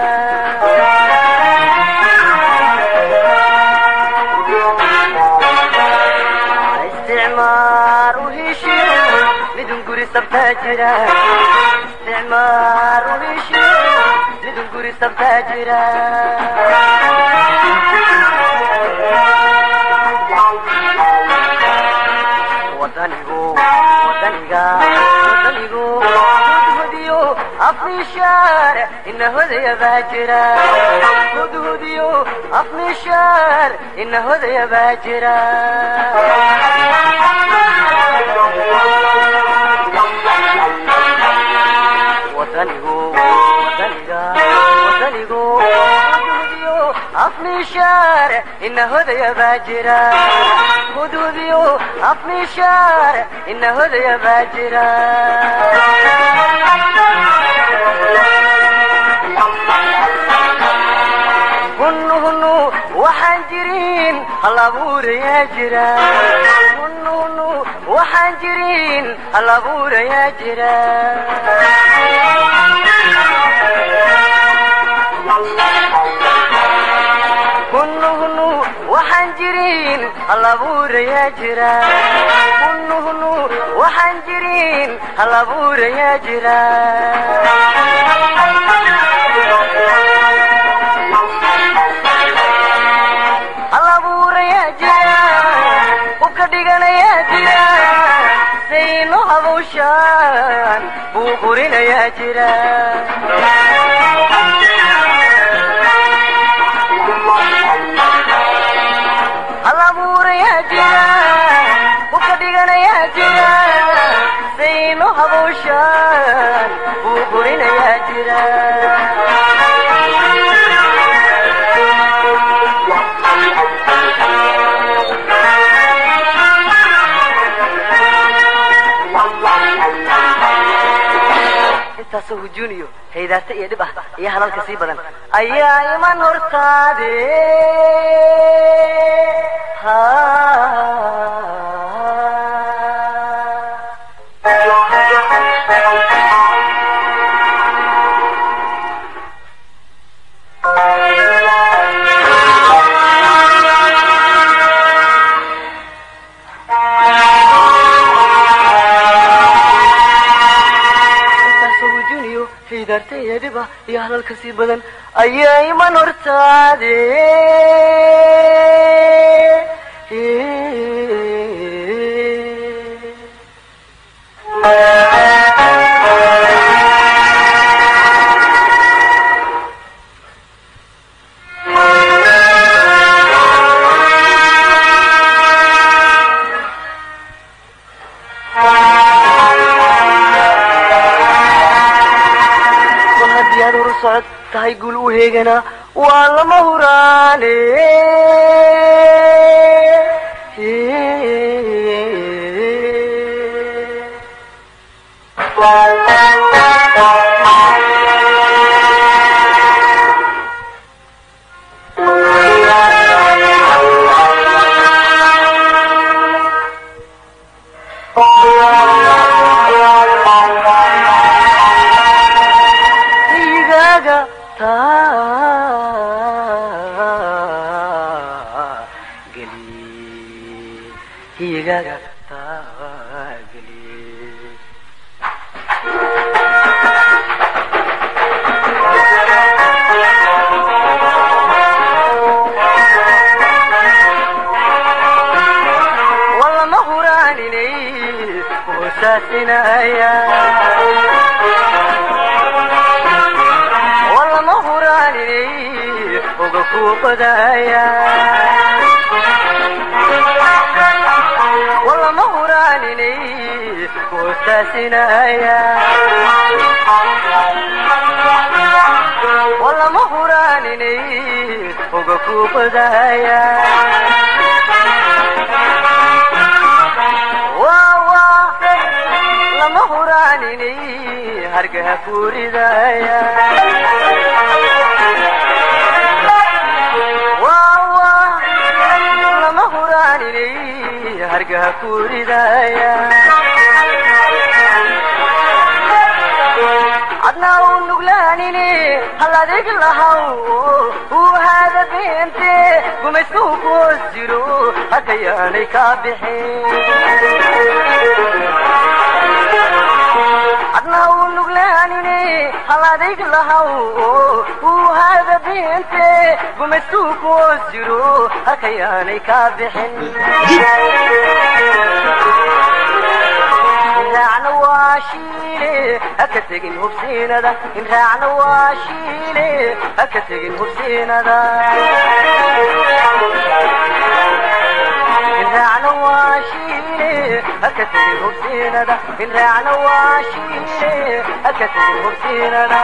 isticmaar u heshiyo midun guri sabtaa jira isticmaar u heshiyo midun guri sabtaa jira wadanigu wadaniga wadanigu hudhudiyo afnishaar ina hodaya baa jira hudhudiyo afnishaar ina hodaya baa jira wadanigu wadaniga wadanigu hudhudiyo afnishaar ina hodaya baa jira hudhudiyo afnishaar ina hodaya baa jira hunu hunu waxaan jirin hal abuurayaa jira hunu hunu waxaan jirin hal abuurayaa jira hunu hunu waxaan jirin hal abuurayaa jira hunu hunu waxaan jirin hal abuurayaa jira hal abuurayaa jira hubka dhiganayaa jira sayno habawshaan buu burinayaa jira hal abuurayaa jira hubka dhiganayaa jira sayno habawshaan buu burinayaa jira intaasoo hujuun iyo haydaarta iyo dhib ah iyo halalka sii badan ayaa iman hortaade haydaarta iyo dhiba iyo hadal ka sii badan ayaa iman hortaade mar haddii aad horu socod tahay guul u heegana waa lama huraane igaaga taageli igaaga taageli walama huraaninay hoosaasinaya walama huraaninay oga kuu qodaya walama huraaninay hoosaasinaya walama huraaninay oga kuu qodaya wawa lama huraaninay hargaha kuuridaya wawa lama huraaninay hargaha kuuridaya adnaa u nuglaanine hal adeeg lahaw uu haada beente gumayskuhu ku hoos jiro hakayaanay kaa bixin adnaa uu nuglaanine hal adeeg lahaw uu haada beente gumayskuhu ku hoos jiro hakayaanay kaa bixin raacna waa shiile haka tegin hubsiinada in raacna waa shiile haka tegin hubsiinada in raacna waa shiile haka tegin hubsiinada in raacna waa shiile haka tegin hubsiinada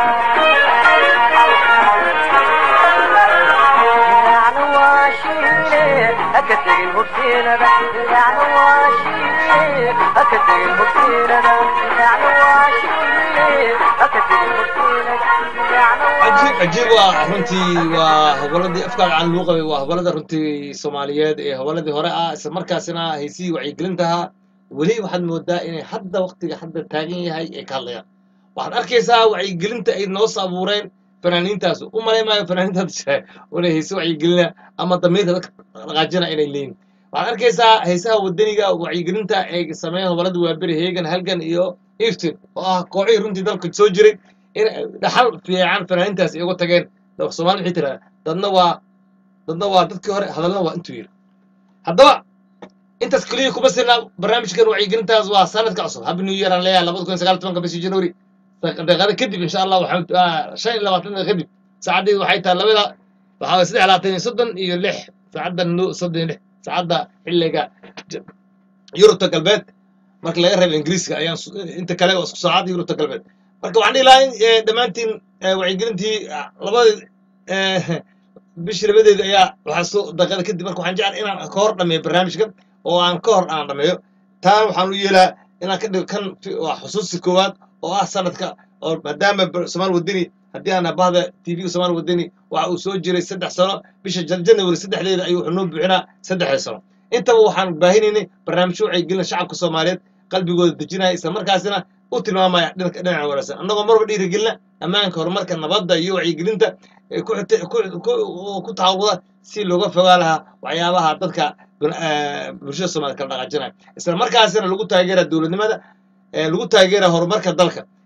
raacna waa shiile haka tegin hubsiinada raacna waa shiile haka tegin hubsiinada raacna waa shiile haka tegin hubsiinada raacna waa cajiib cajiib waa runtii waa hoboladii afkaaga caan lagu qabay waa hobolada runtii soomaaliyeed ee hoboladii hore ah isla markaasina haysihii wacyigelintaha weli waxaad moodaa inay hadda waktiga hadda taagan yahay ay ka hadlayaan waxaad arkaysaa wacyigelinta ay noos abuureen fanaaniintaas u malay maayo fanaaniintaas inay hayse wacyigelina ama damiirka dadka dhaqaajina inay leeyihin waxaad arkaysaa haysaha wadaniga wacyigelinta ay sameeyeen hobolada waaberi heegan halgan iyo iftin oo ah kooxihii runtii dalka soo jiray in ay dhaxal fiican fanaaniintaas ay uga tageen soomaali maxay tiraa dadna waa dadna waa dadkii hore hadalna waa intuu yiri haddaba intaas keliya kuma sina barnaamijkan wacyigelintaas waa sanadka cusub happy new year aan leeyahay labada kun iyo sagaal iyo tobanka bishii january daqiiqada kadib insha allah waxaan ah, shan iyo labaatan daqiiqa kadib saacaddeedu waxay tahay labada waxaa waye saddex labaatan iyo soddon iyo lix saacadda no soddon iyo lix saacadda xilliga J- yurubta galbeed marka laga reebo ingiriiska ayaan su- inta kale waa isku saacad yurubta galbeed marka waxaan dhihi lahaa in eh, dhammaantiin eh, wacyigelintii ah, labadii eh, bishii labadeeda ayaa waxaa soo daqiiqada kadib marka waxaan jeclahay inaan ka hor dhameeyo barnaamijkan oo aan ka hor aan dhameeyo taa waxaan u yeelaa inaan ka dhigo kan fi- waa xusuusi koowaad oo ah sanadka oo maadaama bar- somaal wadani haddii aan bahda tvga somaal wadani waxa uu soo jiray saddex sano bisha jan- january saddexdeeda ayuu wuxuu noo buuxinaa saddexda sano intaba waxaan baahinaynay barnaamijyo wacyigelina shacabka soomaaliyeed qalbigooda dejinaya isla markaasina u tilmaamaya dhinka dhinaca wanaagsan annagoo marba dhiirigelina ammaanka horumarka nabadda iyo wacyigelinta ee ku xita- ku ku- ku taxawuda si looga fogaa lahaa waxyaabaha dadka bina- eh, bulshada soomaaliyed kala dhaqaajinaya isla markaasina lagu taageera dowladnimada ee lagu taageera horumarka dalka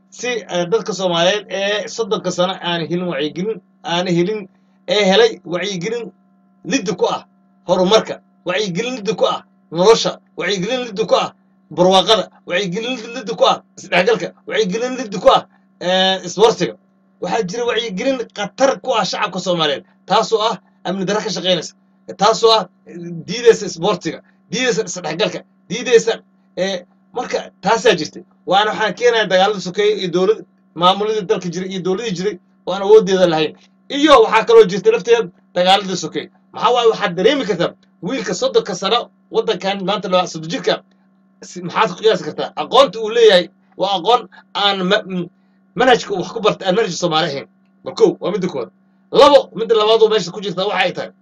si eh, dadka soomaaliyeed ee soddonka sano aan helin wacyigelin aana helin ee helay wacyigelin liddi ku ah horumarka wacyigelin liddi ku ah nolosha wacyigelin liddi ku ah barwaaqada wacyigelin liddi ku ah isdhexgalka wacyigelin liddi ku ah eh, iswarsiga waxaa jira wacyigelin khatar ku ah shacabka soomaaliyeed taasoo ah amni darro ka shaqaynaysa taasoo ah diidaysa isboortiga diidaysa isdhexgalka diidaysa eh, marka taasaa jirtay waana waxaan keenaya dagaalada sokeeye iyo dowlad maamuladii dalka jiray iyo dowladii jiray oo aan awooddeeda lahayn iyo waxaa kaloo jirta lafteeda dagaaladii sokeeye maxaa waaye waxaad dareemi kartaa wiilka soddonka sano waddankan maanta loo soddon jirka si- maxaad ku qiyaasi kartaa aqoonta uu leeyahay waa aqoon aan ma- m- manhajka uu wax ku barta aan manhajka soomaali ahayn bal kow waa midda koowaad labo midda labaad oo meesha ku jirta waxa ay tahay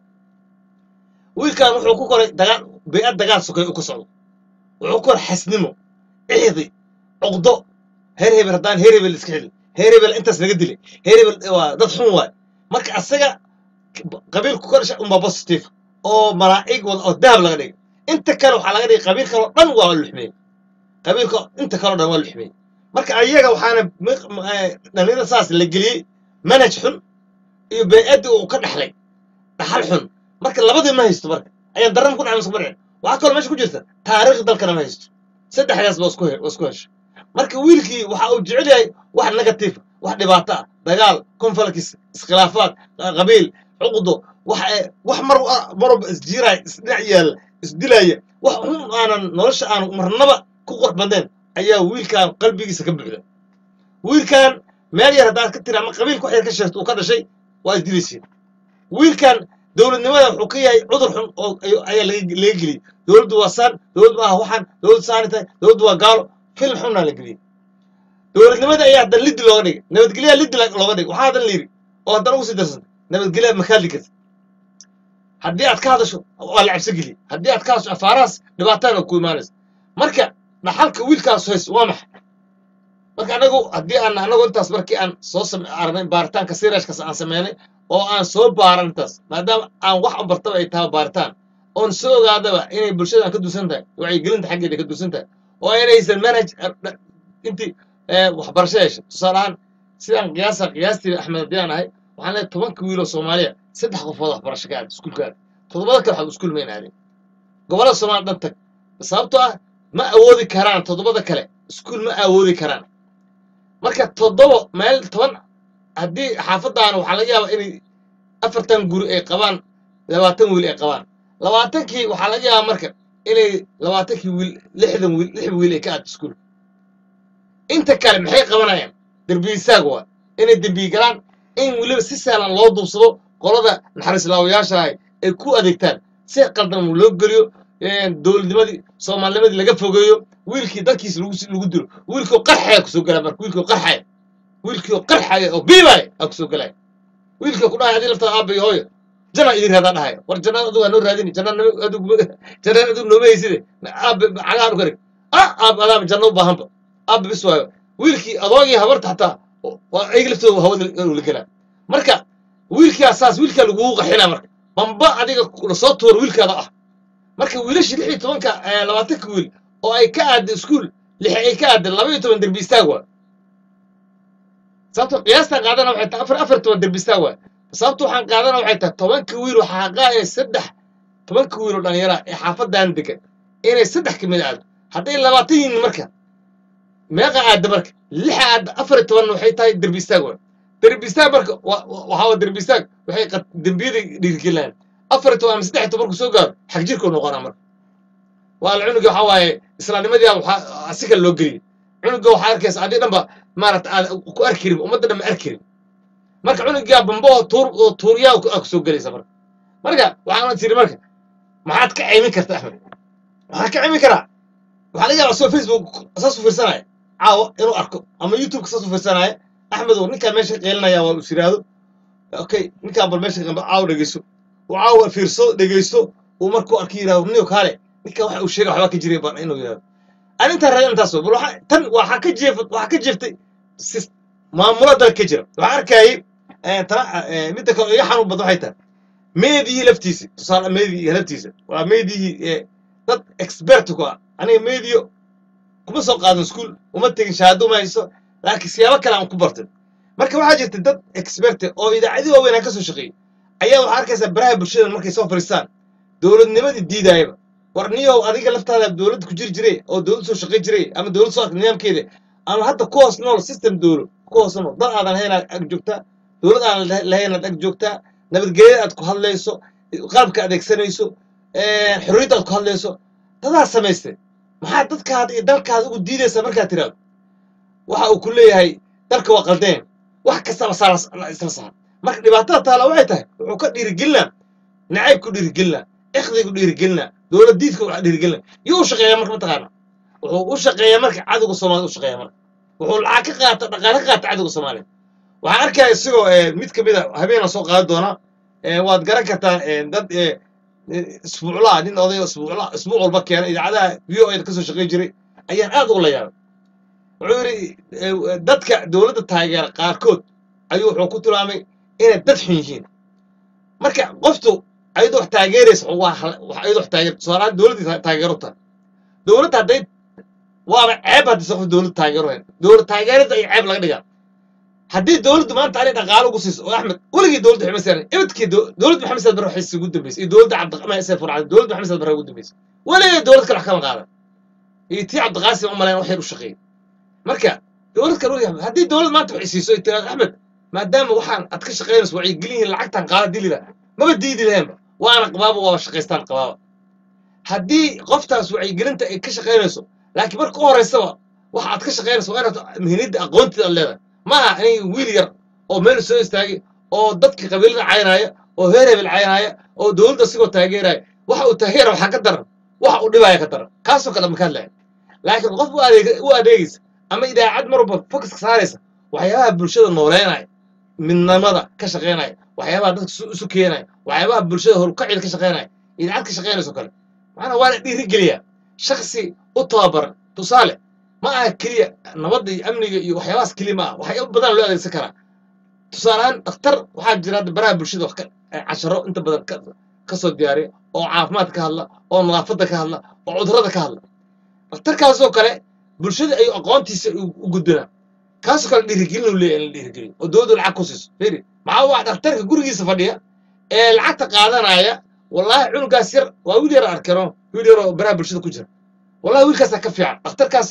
wiilkan wuxuu ku koray dagaal bey'ad dagaal sokeeye u ka socdo wuxuu ku koray xasnimo ciidi cuqdo heer hebel haddaan heer hebel iska xili heer hebel intaas laga dilay heer hebel waa dad xun waay marka asaga qabiilku ka dhashay unbaa positive oo malaa'ig wada oo dahab laga dhigay inta kale waxaa laga dhigay qabiil kaloo dhan waa luxmeeyey qabiilka inta kaloo dhan waa luxmeeyey marka ayaga waxaana mi- m- eh, dhalinyarada saas la geliyey manhaj xun iyo bey'addii uu ka dhaxlay dhaxal xun marka labadii ma haysto marka ayaan daran ku dhacay masku waxaa kaloo meesha ku jirta taariikh dalkana ma haysto saddexdaas ba isku he- waa isku hesho marka wiilkii waxa uu jecel yahay wax negative wax dhibaato ah dagaal conflicts iskhilaafaad qa- qabiil cuqdo wax eh, wax mar wa- marwalba isjiiraya isdhinac yaalla isdilaya wax xun aanan nolosha aan marnaba ku qurx badnayn ayaa wiilkan qalbigiisa ka buuxda wiilkan meel yar haddaad ka tiri ama qabiilka wax yar ka sheegto uu ka dhashay waa isdilaysiin wiilkan dowladnimada wuxuu ka yahay cudur xun oo ay- ayaa laga laga geliyey dowladdu waa saan dowladdu ah waxaan dowladdu saani tahay dowladdu waa gaalo fil xunaa la geliyey dowladnimada ayaa haddana liddi looga dhigay nabadgelyaha liddi la- looga dhigay waxaa haddana la yidhi oo haddana ugu sii darsantay nabadgelyaha makaa ligas haddii aad ka hadasho waa la cabsi geliyey haddii aad ka hadasho afaarahaas dhibaatana ku imaanaysa marka dhaxalka wiilkaas haysto waa maxay marka anagu haddii aan anagu intaas markii aan soo same aragnay baaritaanka sirashkas aan sameynay oo aan soo baaran intaas maadaama aan wax u bartaba ay tahay baaritaan oon soo ogaadaba inay bulshadan ka duusan tahay wacyigelinta xaggeeda ka duusan tahay oo inaysan manhaj eh, dha- intii eh, waxbarasho yeeshay tusaale ahaan sidaan qiyaasa qiyaastii axmed haddii aan ahay waxaan leeyahay tobanka wiil oo soomaaliya saddex qofood waxbarasho ka aaday iskuulka aaday toddobada kale waxba iskuul mayn aadin gobollada soomaaliya dhan tag sababtoo ah ma awoodi karaan toddobada kale iskuul ma awoodi karaan marka toddobo meel toban haddii xaafadaana waxaa laga yaabaa inay afartan guri ay qabaan labaatan wiil ay qabaan labaatankii waxaa laga yaabaa marka inay labaatankii wiil lixdan wiil lix wiil ay ka aado iskuul inta kale maxay qabanayaan derbiyisaag waa inay dembiyi galaan in weliba si sahlan loo duubsado qolada naxariislaawayaasha ahay ay ku adeegtaan si qaldan loo geliyo dowladnimadii soomaalinimadii laga fogeeyo wiilkii dalkiisa lagu lagu dilo wiilkii qarxaya kusoo galaa marka wiilkii qarxaya wiilkii qarxaya oo biibaya aa kusoo galaya wiilkii ku dhahay adii laftaa aabba iyo hooyo jana idin raadaa dhahaya war jannada adigu waa noo raadini jannada adigu jannada adigu nooma hayside aabba cagahan u karig ah aabba adaaba janno u baahanba aabba bis waayo wiilkii adoogii habarta xataa waa ayaga laftooda hawada la gelaa marka wiilkaa saas wiilkaa lagugu qaxinaa marka bamba adiga lasoo tuuro wiilkaada ah marka wiilashii lix iyo tobanka eh, labaatanka wiil oo ay ka aadda iskuul lix ay ka aadda laba iyo toban derbi istaag waa sababto qiyaastaan qaadana waxay tahay afar afar toban derbi istaag waa sababto waxaan qaadana waxay tahay tobanka wiil waxaa xaqaa inay saddex tobanka wiil oo dhallinyara ee xaafadan degan inay saddex ka mid aado hadday labaatan yihiin marka meeqa aadda marka lixa aadda afar iyo tobanna waxay tahay derbi istaag waa derbi istaag marka wa- wa- waxaa waa derbi istaag waxay qad- dembiyada dhiirigelinayaan afar iyo toban ama saddex iyo tobanku soo gaaro xag jirkuu noqonaa marka waa la cunuga waxaa waaye islaamnimadii waxaa si kale loo geliyey cunuga waxaa arkaysa adii dhanba maarata aad ku arkirin ummadda dhan ma arkirin marka cunugaa bambo oo tuur oo tuuriyaa aa kusoo gelaysa marka marka waxaan tiri marka maxaad ka caymin karta axmed waxaan ka caymin karaa waxaa laga yaabaa soo facebook saas u fiirsanaya caawa inuu arko ama youtube saas u fiirsanaya axmed oo ninkaan meesha qeelinaya waa is yidhaahdo okay ninkaan bal meesha qamba caawa dhegeyso uu caawa fiirso dhegeysto uu markuu arki yidhahdo niyo kaale ninka waxa uu sheegay waxbaa ka jiray baan inuu yidhahdo arintaa raadin intaas bal waxa tan waxaa ka jeef waxaa ka jeeftay sis- maamulo dalka ka jira waxaa arkayay eh, tana eh, midda kale oo iga xanuun badan waxay tahay meedihii laftiisa tusaale meedihii laftiisa waa meedihii eh, dad expert ku ah aniga meediyo kuma soo qaadan iskuul uma tegin shahaado uma hayso laakiin siyaabo kale aan ku bartay marka waxaa jirta dad experte oo idaacadii waaweyn aan ka soo shaqeeyey ayaa waxaa arkaysaa baraha bulshada markay soo fadhiistaan dowladnimadii diidaayaba war niyow adiga laftaada dowladda ku jiri jiray oo dowlad soo shaqayn jiray ama dowlad soo arkay nidaamkeeda ama hadda ku hoos nool system dowlo ku hoos nool dad aadan lahayn aad ag joogtaa dowlad aadan lahayn aad ag joogtaa nabadgelyada aad ku hadlayso qalabka adeegsanayso xorriyadda aad ku hadlayso dadaa samaystay maxaa dadkaada iyo dalkaada ugu diidaysa markaad tiraahdo waxa uu ku leeyahay dalka waa qaldeen wax kastaba saa la isla saar marka dhibaatada taala waxay tahay wuxuu ka dhiirigelinaa nacaybku dhiirigelinaa ikhdigu dhiirigelinaa dowlad diidka wax dhiirigelinaa yuu u shaqeeyaa marka mataqaana wuxuu u shaqeeyaa marka cadowga soomaalida u shaqeeyaa marka wuxuu lacag ka qaata dhaqaale ka qaata cadowga soomaaliya waxaan arkaya isagoo mid ka mid a habeena soo qaadan doona waad garan kartaa dad isbuuclaa nin oday isbuucla isbuuc walba keena idaacadaha v o a kasoo shaqayn jiray ayaan aad ugu la yaabay wuxuu yidhi dadka dowladda taageera qaarkood ayuu wuxuu ku tilmaamay inay dad xun yihiin marka qoftu ayadoo wax taageeraysa waa ayadoo wax taageer tusaalahaan dowladdii taageero tahay dowladda hadday waaba ceeb haddii qof dowladda taageero hayn dowlad taageerada ay ceeb laga dhigaa haddii dowladdu maanta ani dhaqaalo ugu siiso oo axmed weligii dowladda waxay masaaran ibadkii dowladda maxamed saad barre waxay ugu dambeysay iyo dowladda cabdiqamaan isee furcada dowladda maxamed saad barre ugu dambeysay weligii dowlad kale wax kama qaadan iyo tii cabdiqaasim umalayn wax yar u shaqeeyey marka dowlad kale weligii haddii dowlad maanta waxay siiso ay tiraado axmed maadaama waxaan aad ka shaqaynayso wacyigelin yihiin lacagtan qaada dilida maba diidi lahaynba waana qabaaba waaba shaqaystaan qabaaba haddii qoftaas wacyigelinta ay ka shaqaynayso laakiin marka u horeysaba waxa aad ka shaqaynayso waa inaad muhiimada aqoonteeda aad leedahay maaha in wiil yar oo meel soo istaagay oo dadka qabiilada caynaya oo heer hebel caynaya oo dowladda sigoo taageeraya waxa uu taageera waxaa ka daran waxa uu dhibaya ka daran kaasoo kale makaad lahayn laakiin qof u adeeg u adeegaysa ama idaacad mar walba focuska saaraysa waxyaabaha bulshada nooleynaya midnimada ka shaqaynaya waxyaabaha dadka isu keenaya waxyaabaha bulshada horukacida ka shaqaynaya idaacad ka shaqaynayso kale macnaa waa la dhiirigeliyaa shaksi u tababaran tusaale ma aha keliya nabadda iyo amniga iyo waxyaabahaas keliya ma aha waxyaaba badan loo adeegsan karaa tusaalehaan dhakhtar waxaa jira hadda baraha bulshada wax ka casharo inta badan ka soo diyaariya oo caafimaad ka hadla oo nadaafadda ka hadla oo cudurrada ka hadla dhakhtarkaasoo kale bulshada ayuu aqoontiisa u gudbinaa kaasoo kale dhiirigelin uu leeyahay in la dhiirigeliyo oo dowladdu lacag ku siiso firi maxaa waa dhakhtarka gurigiisa fadhiya ee lacagta qaadanaya wallaahi cunugaas yar waa wiil yar arkano wiil yar oo baraha bulshada ku jira wallahi wiilkaasaa ka fiican dhakhtarkaas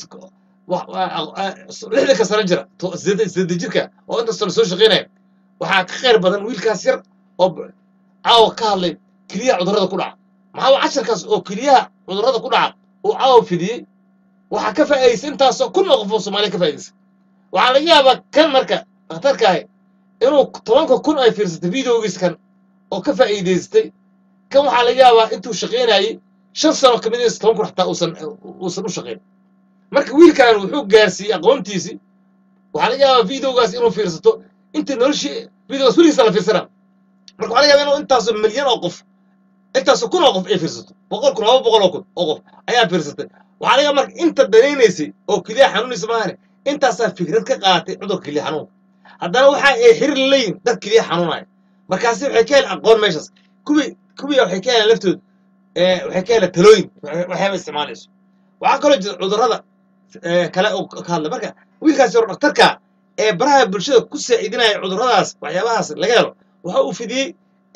lixdanka sano jira sideeda jirka oo inta sano soo shaqaynaya waxaa ka khayr badan wiilkaas yar oo caawa ka hadlay keliyaha cudurrada ku dhaca maxaa waa casharkaas oo keliyaha cudurrada ku dhaca uu caawa fidiyey waxaa ka faa'iidaysa intaasoo kun oo qof oo soomaaliya ka faa'iidaysa waxaa laga yaabaa kan marka dhakhtarkaahi inuu tobanka kun ay fiirsatay videogiis kan oo ka faa'iidaystay kan waxaa laga yaabaa intuu shaqaynayey shan sano ka mid is toban kun xataa uusan uusan u shaqayn marka wiilkan wuxuu gaarsiiyey aqoontiisii waxaa laga yaabaa videogaas inuu fiirsato inta noloshii videogaas weligiisa la fiirsana marka waxaa laga yaabaa inuu intaasoo milyan oo qof intaasoo kun oo qof ay fiirsato boqol kun laba boqol oo kun oo qof ayaa fiirsatay waxaa laga yaabaa marka inta danaynaysay oo keliya xanuunaysa maahane intaasaa fikrad ka qaadatay cudurka keliya xanuunka haddana waxa ay xiriir leeyihin dad keliya xanuunaya markaasi waxay ka heleen aqoon meeshaas kuwii kuwii waxay ka heleen laftooda waxay ka heleen talooyin waxyaaba isticmaalayso waxaa kaloo jira cudurrada kale oo ka hadla marka wiilkaas yaro dhakhtarka ee baraha bulshada ku saacidinaya cudurradaas waxyaabahaas laga helo waxa uu fidiyey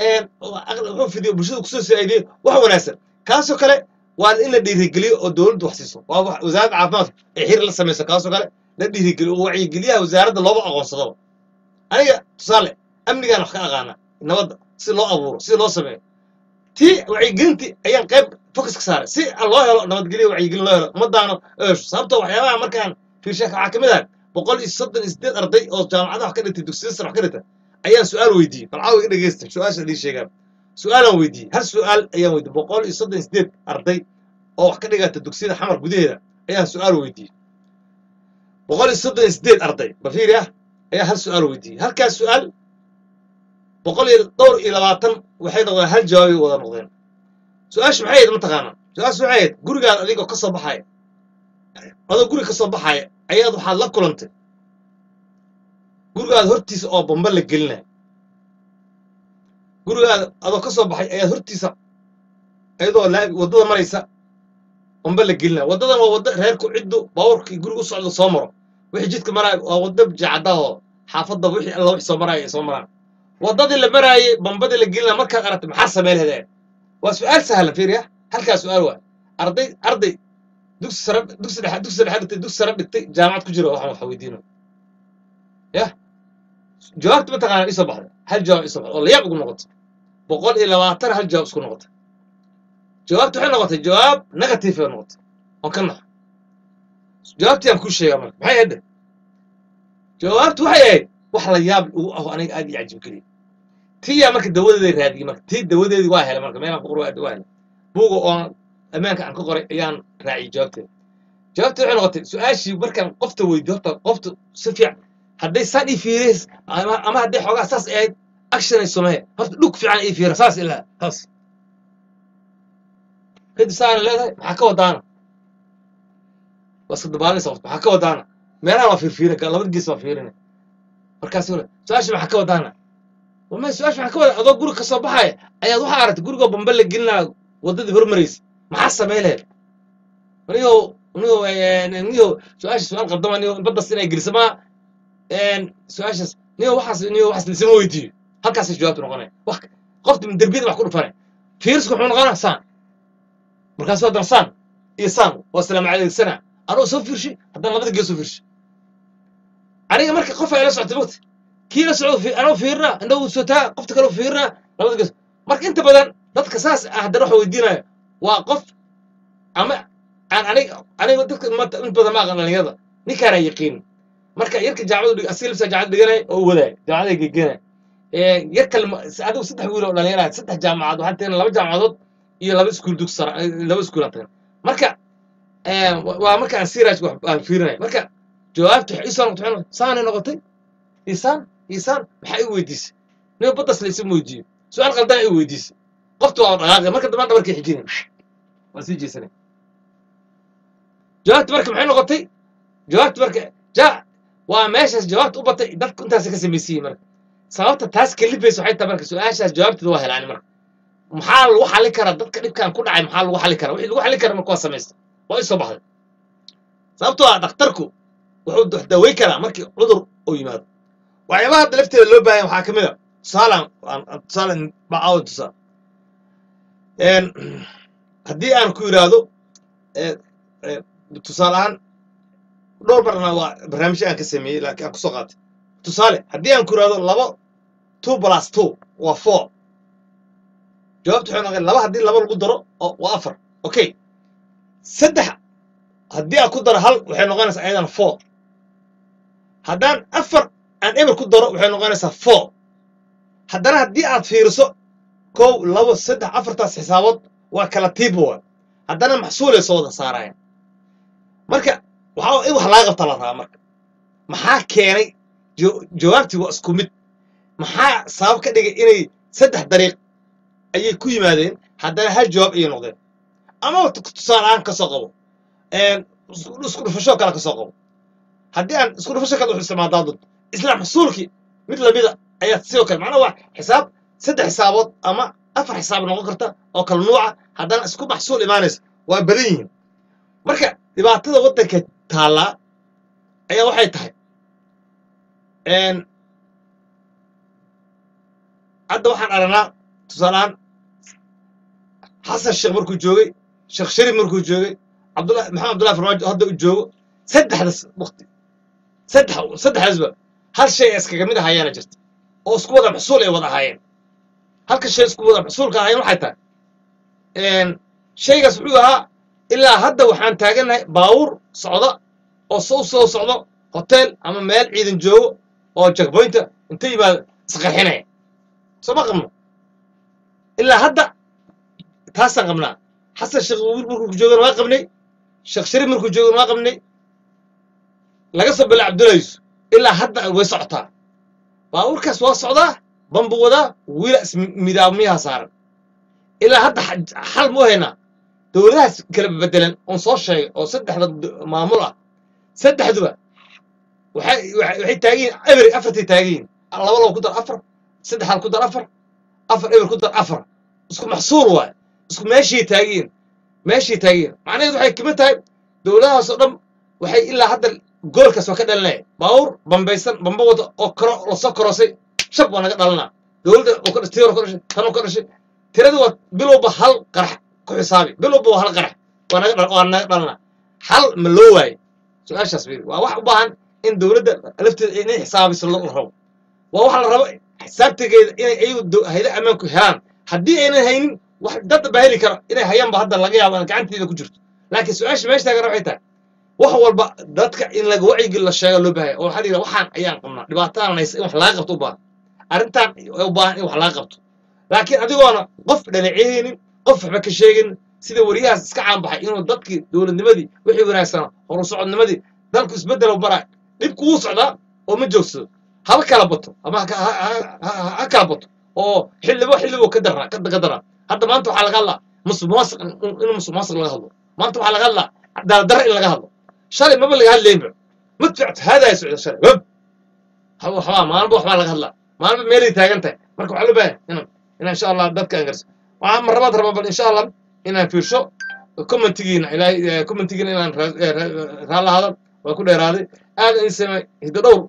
wuxuu fidiyey bulshada kusoo saacidiyey wax wanaagsan kaasoo kale waa in la dhiirigeliyo oo dowladdu wax siiso waa wasaaradda caafimaadka ay xiriir la samayso kaasoo kale la dhiirigeliyo oo wacyigeliyaha wasaaradda looba aqoonsadaba aniga tusaale amnigaan wax ka aqaana nabadda si loo abuuro si loo sameeyo tii wacyigelintii ayaan qayb focus ka saaray si loo helo nabadgelyo wacyigelin loo helo ummadaana eesho sababtoo waxyaabaha markaan fiirshaaka waxaa ka mid ah boqol iyo soddon iyo sideed arday oo jaamacada wax ka dhigtay dugsiyada sare wax ka dhigtay ayaan su-aal weydiiyey balcaawa iga dhegeysta su-aasha idin sheegaan su-aalaan weydiiyey hal su-aal ayaan weydiiyey boqol iyo soddon iyo sideed arday oo wax ka dhigata dugsiyada xamar gudaheeda ayaan su-aal weydiiyey boqol iyo soddon iyo sideed arday bafiiri ah ayaa hal su-aal weydiiyey halkaas su-aal boqol iyo dhowr iyo labaatan waxay noqdeen hal jawaabay wada noqdeen su-aashu maxay ahayd mataqaanaa su-aashu waxay ahayd gurigaad adigoo ka soo baxaya adoo guriga ka soo baxaya ayaad waxaad la kulantay gurigaada hortiisa oo bamba la gelinaya gurigaada adoo ka soo baxay ayaad hortiisa iyadoo waddada maraysa bamba la gelinaya waddadan waa wadda reerku ciddu baabuurkii guriga u socdo soo maro wixii jidka maraayo waa wadda jacada oo xaafadda wixii alla wixii soo maraayo ay soo maraan waddadii la maraayey bambadii la gelinaa markaad aragtay maxaa samey lahaydeen waa su-aal sahla fiiriya halkaa su-aal waa arday arday dugsi sare dugsi dhexe dugsi dhexe dhigtay dugsi sare dhigtay jaamacad ku jira waxaan waxa weydiino yah jawaabta mataqaanaa isoo baxday hal jawaab isoo baxday oo layaab ugu noqotay boqol iyo labaatan hal jawaab isku noqotay jawaabta waxay noqotay jawaab negative ay noqotay oo ka naxo jawaabtii aan kuu sheegaa marka maxay ahayd jawaabtu waxay ahayd wax la yaab ugu aho aniga aad ii cajib geliya tiyaa marka dawadeeday raadiyey marka tii dawadeedii waa helay marka meelaan ku qoray waa waa helay buuga oo ammaanka aan ka qoray ayaan raaciyey jawaabteeda jawaabteeda waxay noqotay su-aashii markaan qofta weydiyo horta qofta si fiican hadday saan ii fiireys ama ama hadday xoogaa saas ay ahayd action ay samee horta dhug fiican ii fiira saas ilaa saas kadib saana leedahay maxaa ka wadaana waa iska dabaalinaysa qofta maxaa ka wadaana meelaha waa fiirfiirin ka labada gees waa fiirinay markaas wala su-aasha maxaa ka wadaana wama su-aasha maxaa ka wada adoo guri ka soo baxaya ayaad waxaa aragtay gurigoo bamba la gelinaa waddadii hormaraysa maxaa samay lahayd anigo anigo anigo su-aasha su-aal qaldama anigo baddas inay geliso maa su-aashaas niyo waxaas niyo waxaas lisama weydiiyo halkaasay jawaabtu noqonaya wax qofta derbiyada wax ku dhufanay fiirisku wuxuu noqonaa saan markaas haddana saan iyo saan waa salaam caleegsana anoo soo fiirshi haddana labada gees soo fiirshi aniga marka qof ay la socotay mogta kii la socdo fi- anoo fiirina indhahu sotaa qofta kale fiirina labada gees marka inta badan dadka saas ah haddana waxa weydiinaya waa qof ama aan aniga aniga dadka maanta in badan ma aqan dhalinyarada ninkaana yaqiin marka yarka jaamacadu dhig asiga lafsa jaamacad dhiganay oo wadaay jaamacada gegenay yar kale ma- adigu saddex wiil oo dhalinyara ah, saddex jaamacadood waxaan tagay laba jaamacadood iyo laba iskuul dugsi sare laba iskuul aan tagay marka eh, wa- waa marka aan siraj wax aan fiirinay marka jawaabtu waxay isoo noqotay waxay noqotay saanay noqotay isaan isaan maxaa i weydiisay nin baddas la isma weydiiyo su-aal qaldan i weydiisay qoftu waa dhaqaaqay marka dambaan dhabarkay xijinay waa sii jeesanay jawaabtu marka maxay noqotay jawaabtu marka ja waa meeshaas jawaabta u batay dadku intaas ka samaysiiyey marka sababta taas kalifaysa waxay tahay marka su-aashaas jawaabteeda waa helaan marka maxaa lagu xali karaa dadka dhibkan ku dhacay maxaa lagu xali karaa wixii lagu xali kara marka waa samaysta waa isoo baxday sababtoo ah dhakhtarku wuxuu wax daweyn karaa markii cudur uu yimaado waxyaabaha hadda lafteeda loo baahan waxaa ka mid a tusaalaan aan- aan- tusaale bacaawan tusaale Een, haddii aan ku yidhaahdo ee, ee, tusaale ahaan dhowr marna waa barnaamijyo aan ka sameeyey laakiin aan kusoo qaatay tusaale haddii aan ku yidhaahdo laba two plus two waa four jawaabtu waxay noqon laba haddii laba lagu daro oo waa afar okay saddex haddii aan ku daro hal waxay noqonaysaa ayadana four haddaan afar aan eber ku daro waxay noqonaysaa four haddana haddii aad fiiriso kow labo saddex afartaas xisaabood waa kala tiiba waa haddana maxsuulay soo wada saarayaan marka waxaa in wax laga qabta la rabaa marka maxaa keenay jo- jawaabtii waa isku mid maxaa sabab ka dhigay inay saddex dariiq ayay ku yimaadeen haddana hal jawaab ayay noqdeen amaba tu- tusaale ahaan ka soo qabo Een, isku isku dhufasho kale ka soo qabo haddii aan isku dhufasho kale wuxuu isticmaaldaa dad isla maxsuulkii mid lamida ayaa sidoo kale macnaha waa xisaab saddex xisaabood ama afar xisaab noqon karta oo kala nuuca haddana isku maxsuul imaanaysa waa badan yihiin marka dhibaatada waddanka taallaa ayaa waxay tahay een, hadda waxaan aragnaa tusaaleahaan xasan sheekh markuu joogay sheekh sharif markuu joogay cabdullahi maxamed abdullahi farmaajo hadda uu joogo saddexdas waqti saddex saddexdaasba hal shay ay iskaga mid ahayaana jirta oo isku wada maxsuul ay wada ahaayeen halka shay isku wada maxsuulka ahaayeen waxay tahay een, shaygaas wuxuu ahaa ilaa hadda waxaan taagannahay baawur socda oo soo soo socdo hotel ama meel ciidan joogo oo jackpointa inta yimaado isqarxinaya soo ma qabno ilaa hadda taasaan qabnaa xasan sheekh wiil markuu joogana waa qabnay sheekh sharif markuu joogana waa qabnay laga soo bilaa cabdullahi yusuf ilaa hadda way socotaa baabuurkaas waa socdaa bambu wadaa wiila ismidaamiyaha saaran ilaa hadda xa- xal mu haynaa dowladahaas kala bedelan oon soo sheegay oo saddexda d- maamul ah saddexduba waxay waxay waxay taagan yihiin ebery afartay taagan yihiin laba laba ku dar afar saddex hal ku dar afar afar eber ku dar afar isku maxsuul waay isku meeshay taagan yihiin meeshay taagan yihiin macnaheedu waxay kamid tahay dowladahaas oo dhan waxay ilaa hadda goolkaas waa ka dhalinaya baawur bambaysan bamba wada oo karo lasoo korosay shab waa naga dhalanaa dowladda oo ka dhashay tii hore ka dhashay tan oo ka dhashay tirada waa bilowba hal qarax ku xisaabi bilowba waa hal qarax waa naga dhal- waa naga dhalanaa hal ma loo waayo su-aashaas fiiri waa wax u baahan in dowladda lafteeda inay xisaabiso la rabo waa waxa la rabo xisaabtigeeda inay ayagu do- hayda ammaanku helaan haddii aynan haynin wax dad baa heli kara inay hayaanba hadda laga yaabo aan gacanteeda ku jirto laakiin su-aasha meesha taagana waxay tahay wax walba dadka in laga wacyigi la sheego loo baahaya oo waxaa la yidhaha waxaan ayaan qabnaa dhibaatadan haysa in wax laga qabto u baahan arrintan u baahan in wax laga qabto laakiin adigoona qof dhanaceynin qof waxba ka sheegin sida wariyahaas iska caanbaxay inuu dadkii dowladnimadii wixii wanaagsana horu socodnimadii dalku isbeddel baraa dhibku wuu socdaa oo ma joogsado haba kala bato ama ha ha- ha- ha- ha kala bato oo xildhibo xildhibo ka daraa ka ka daraa hadda maanta waxaa laga hadlaa musuq maasuq in in musuq maasuq laga hadlo maanta waxaa laga hadlaa daradara in laga hadlo shalay maba laga hadlaynba madfact haadaaya socda shalay wab haba waxbaa maalinba waxbaa laga hadlaa maalinba meelay taagan tahay marka waxaa loo baahan inaan inaan insha allah dadka aan garso waxaa marlabaad rabaa bal insha allah inaan fiirsho commentigiina ilaahay commentigiina inaan ra- eh, ra- raalla hadal waa ku dheeraaday aad in samay hiddo dhowr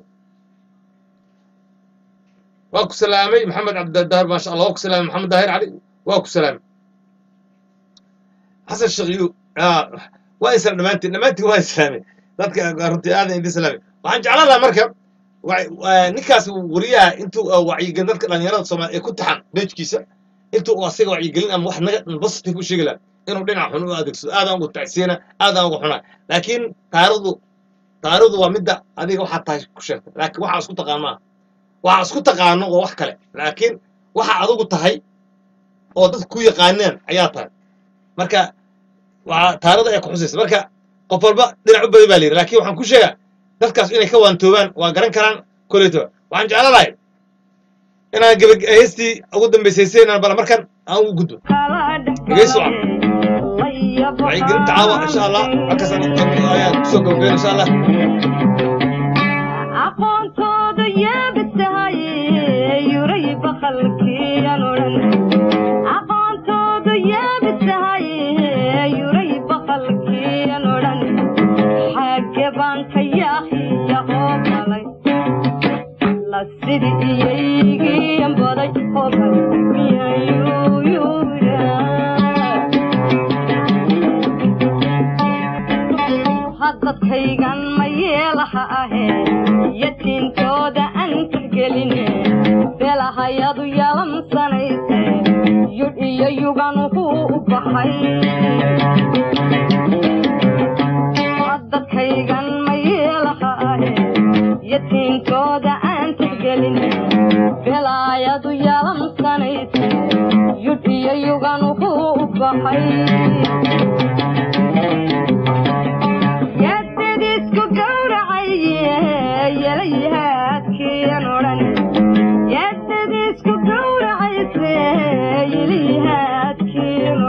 waa ku salaamay maxamed cabdidahir maasha allah waa ku salaamay maxamed daahir cali waa ku salaamay xasan shakiyu waa islam dhammaantiin dhammaantiin waa islaamay dadka runtii aadan idin salaamay waxaan jeclaan lahaa marka wa- wa- ninkaas wariyaha intuu uh, wacyigelin dadka dhalinyarada soomaaliya ee ku taxan bejkiisa intuu uu asiga wacyigelin ama wax naga positive u sheegi lahaa inuu dhinac xun u adeegsado aadaan ugu tacsiina aadaan ugu xunaa laakiin taarikhdu taarikhdu waa midda adiga waxaad tahay ku sheegtay laakiin waxaa isku taqaan maaha waxaa isku taqaano waa wax kale laakiin waxa adigu tahay oo dadka ku yaqaaneen ayaa tahay marka waa taarikhda ay ku xusaysa marka qof walba dhinac u badi baa layidhi laakiin waxaan ku sheegaa dadkaas inay ka waantoobaan waa garan karaan koleyto waxaan jeclaan lahay inaan geba heestii ugu dambaysaysay inaan bala markan aan ugu gudbo dhegeysi wacan wacyigelinta caawa insha allah halkaas ayaan kusoo gabagabeyn insha allah aqoontooda yeebitahay yuray bakalkiyan odhan aqoontooda yeebitahay yuray bakalkiyan odhan xagge baan ka yaahiya oo galay la sidi iyaygiyan baday oo galay miyayuyuya haddadkaygan ma yeelaha ahee yatiintooda aan tixgeline belahayadu yalamsanayse yudh iyo yuganuhu u baxay haddadkaygan ma yeelaha ahee yatiintooda aan tixgeline belaayadu yalamsanayse yudh iyo yuganuhu u baxay yaadadiisku gowracaye yelayaadkiyan odhan yaadadiisku gowracayse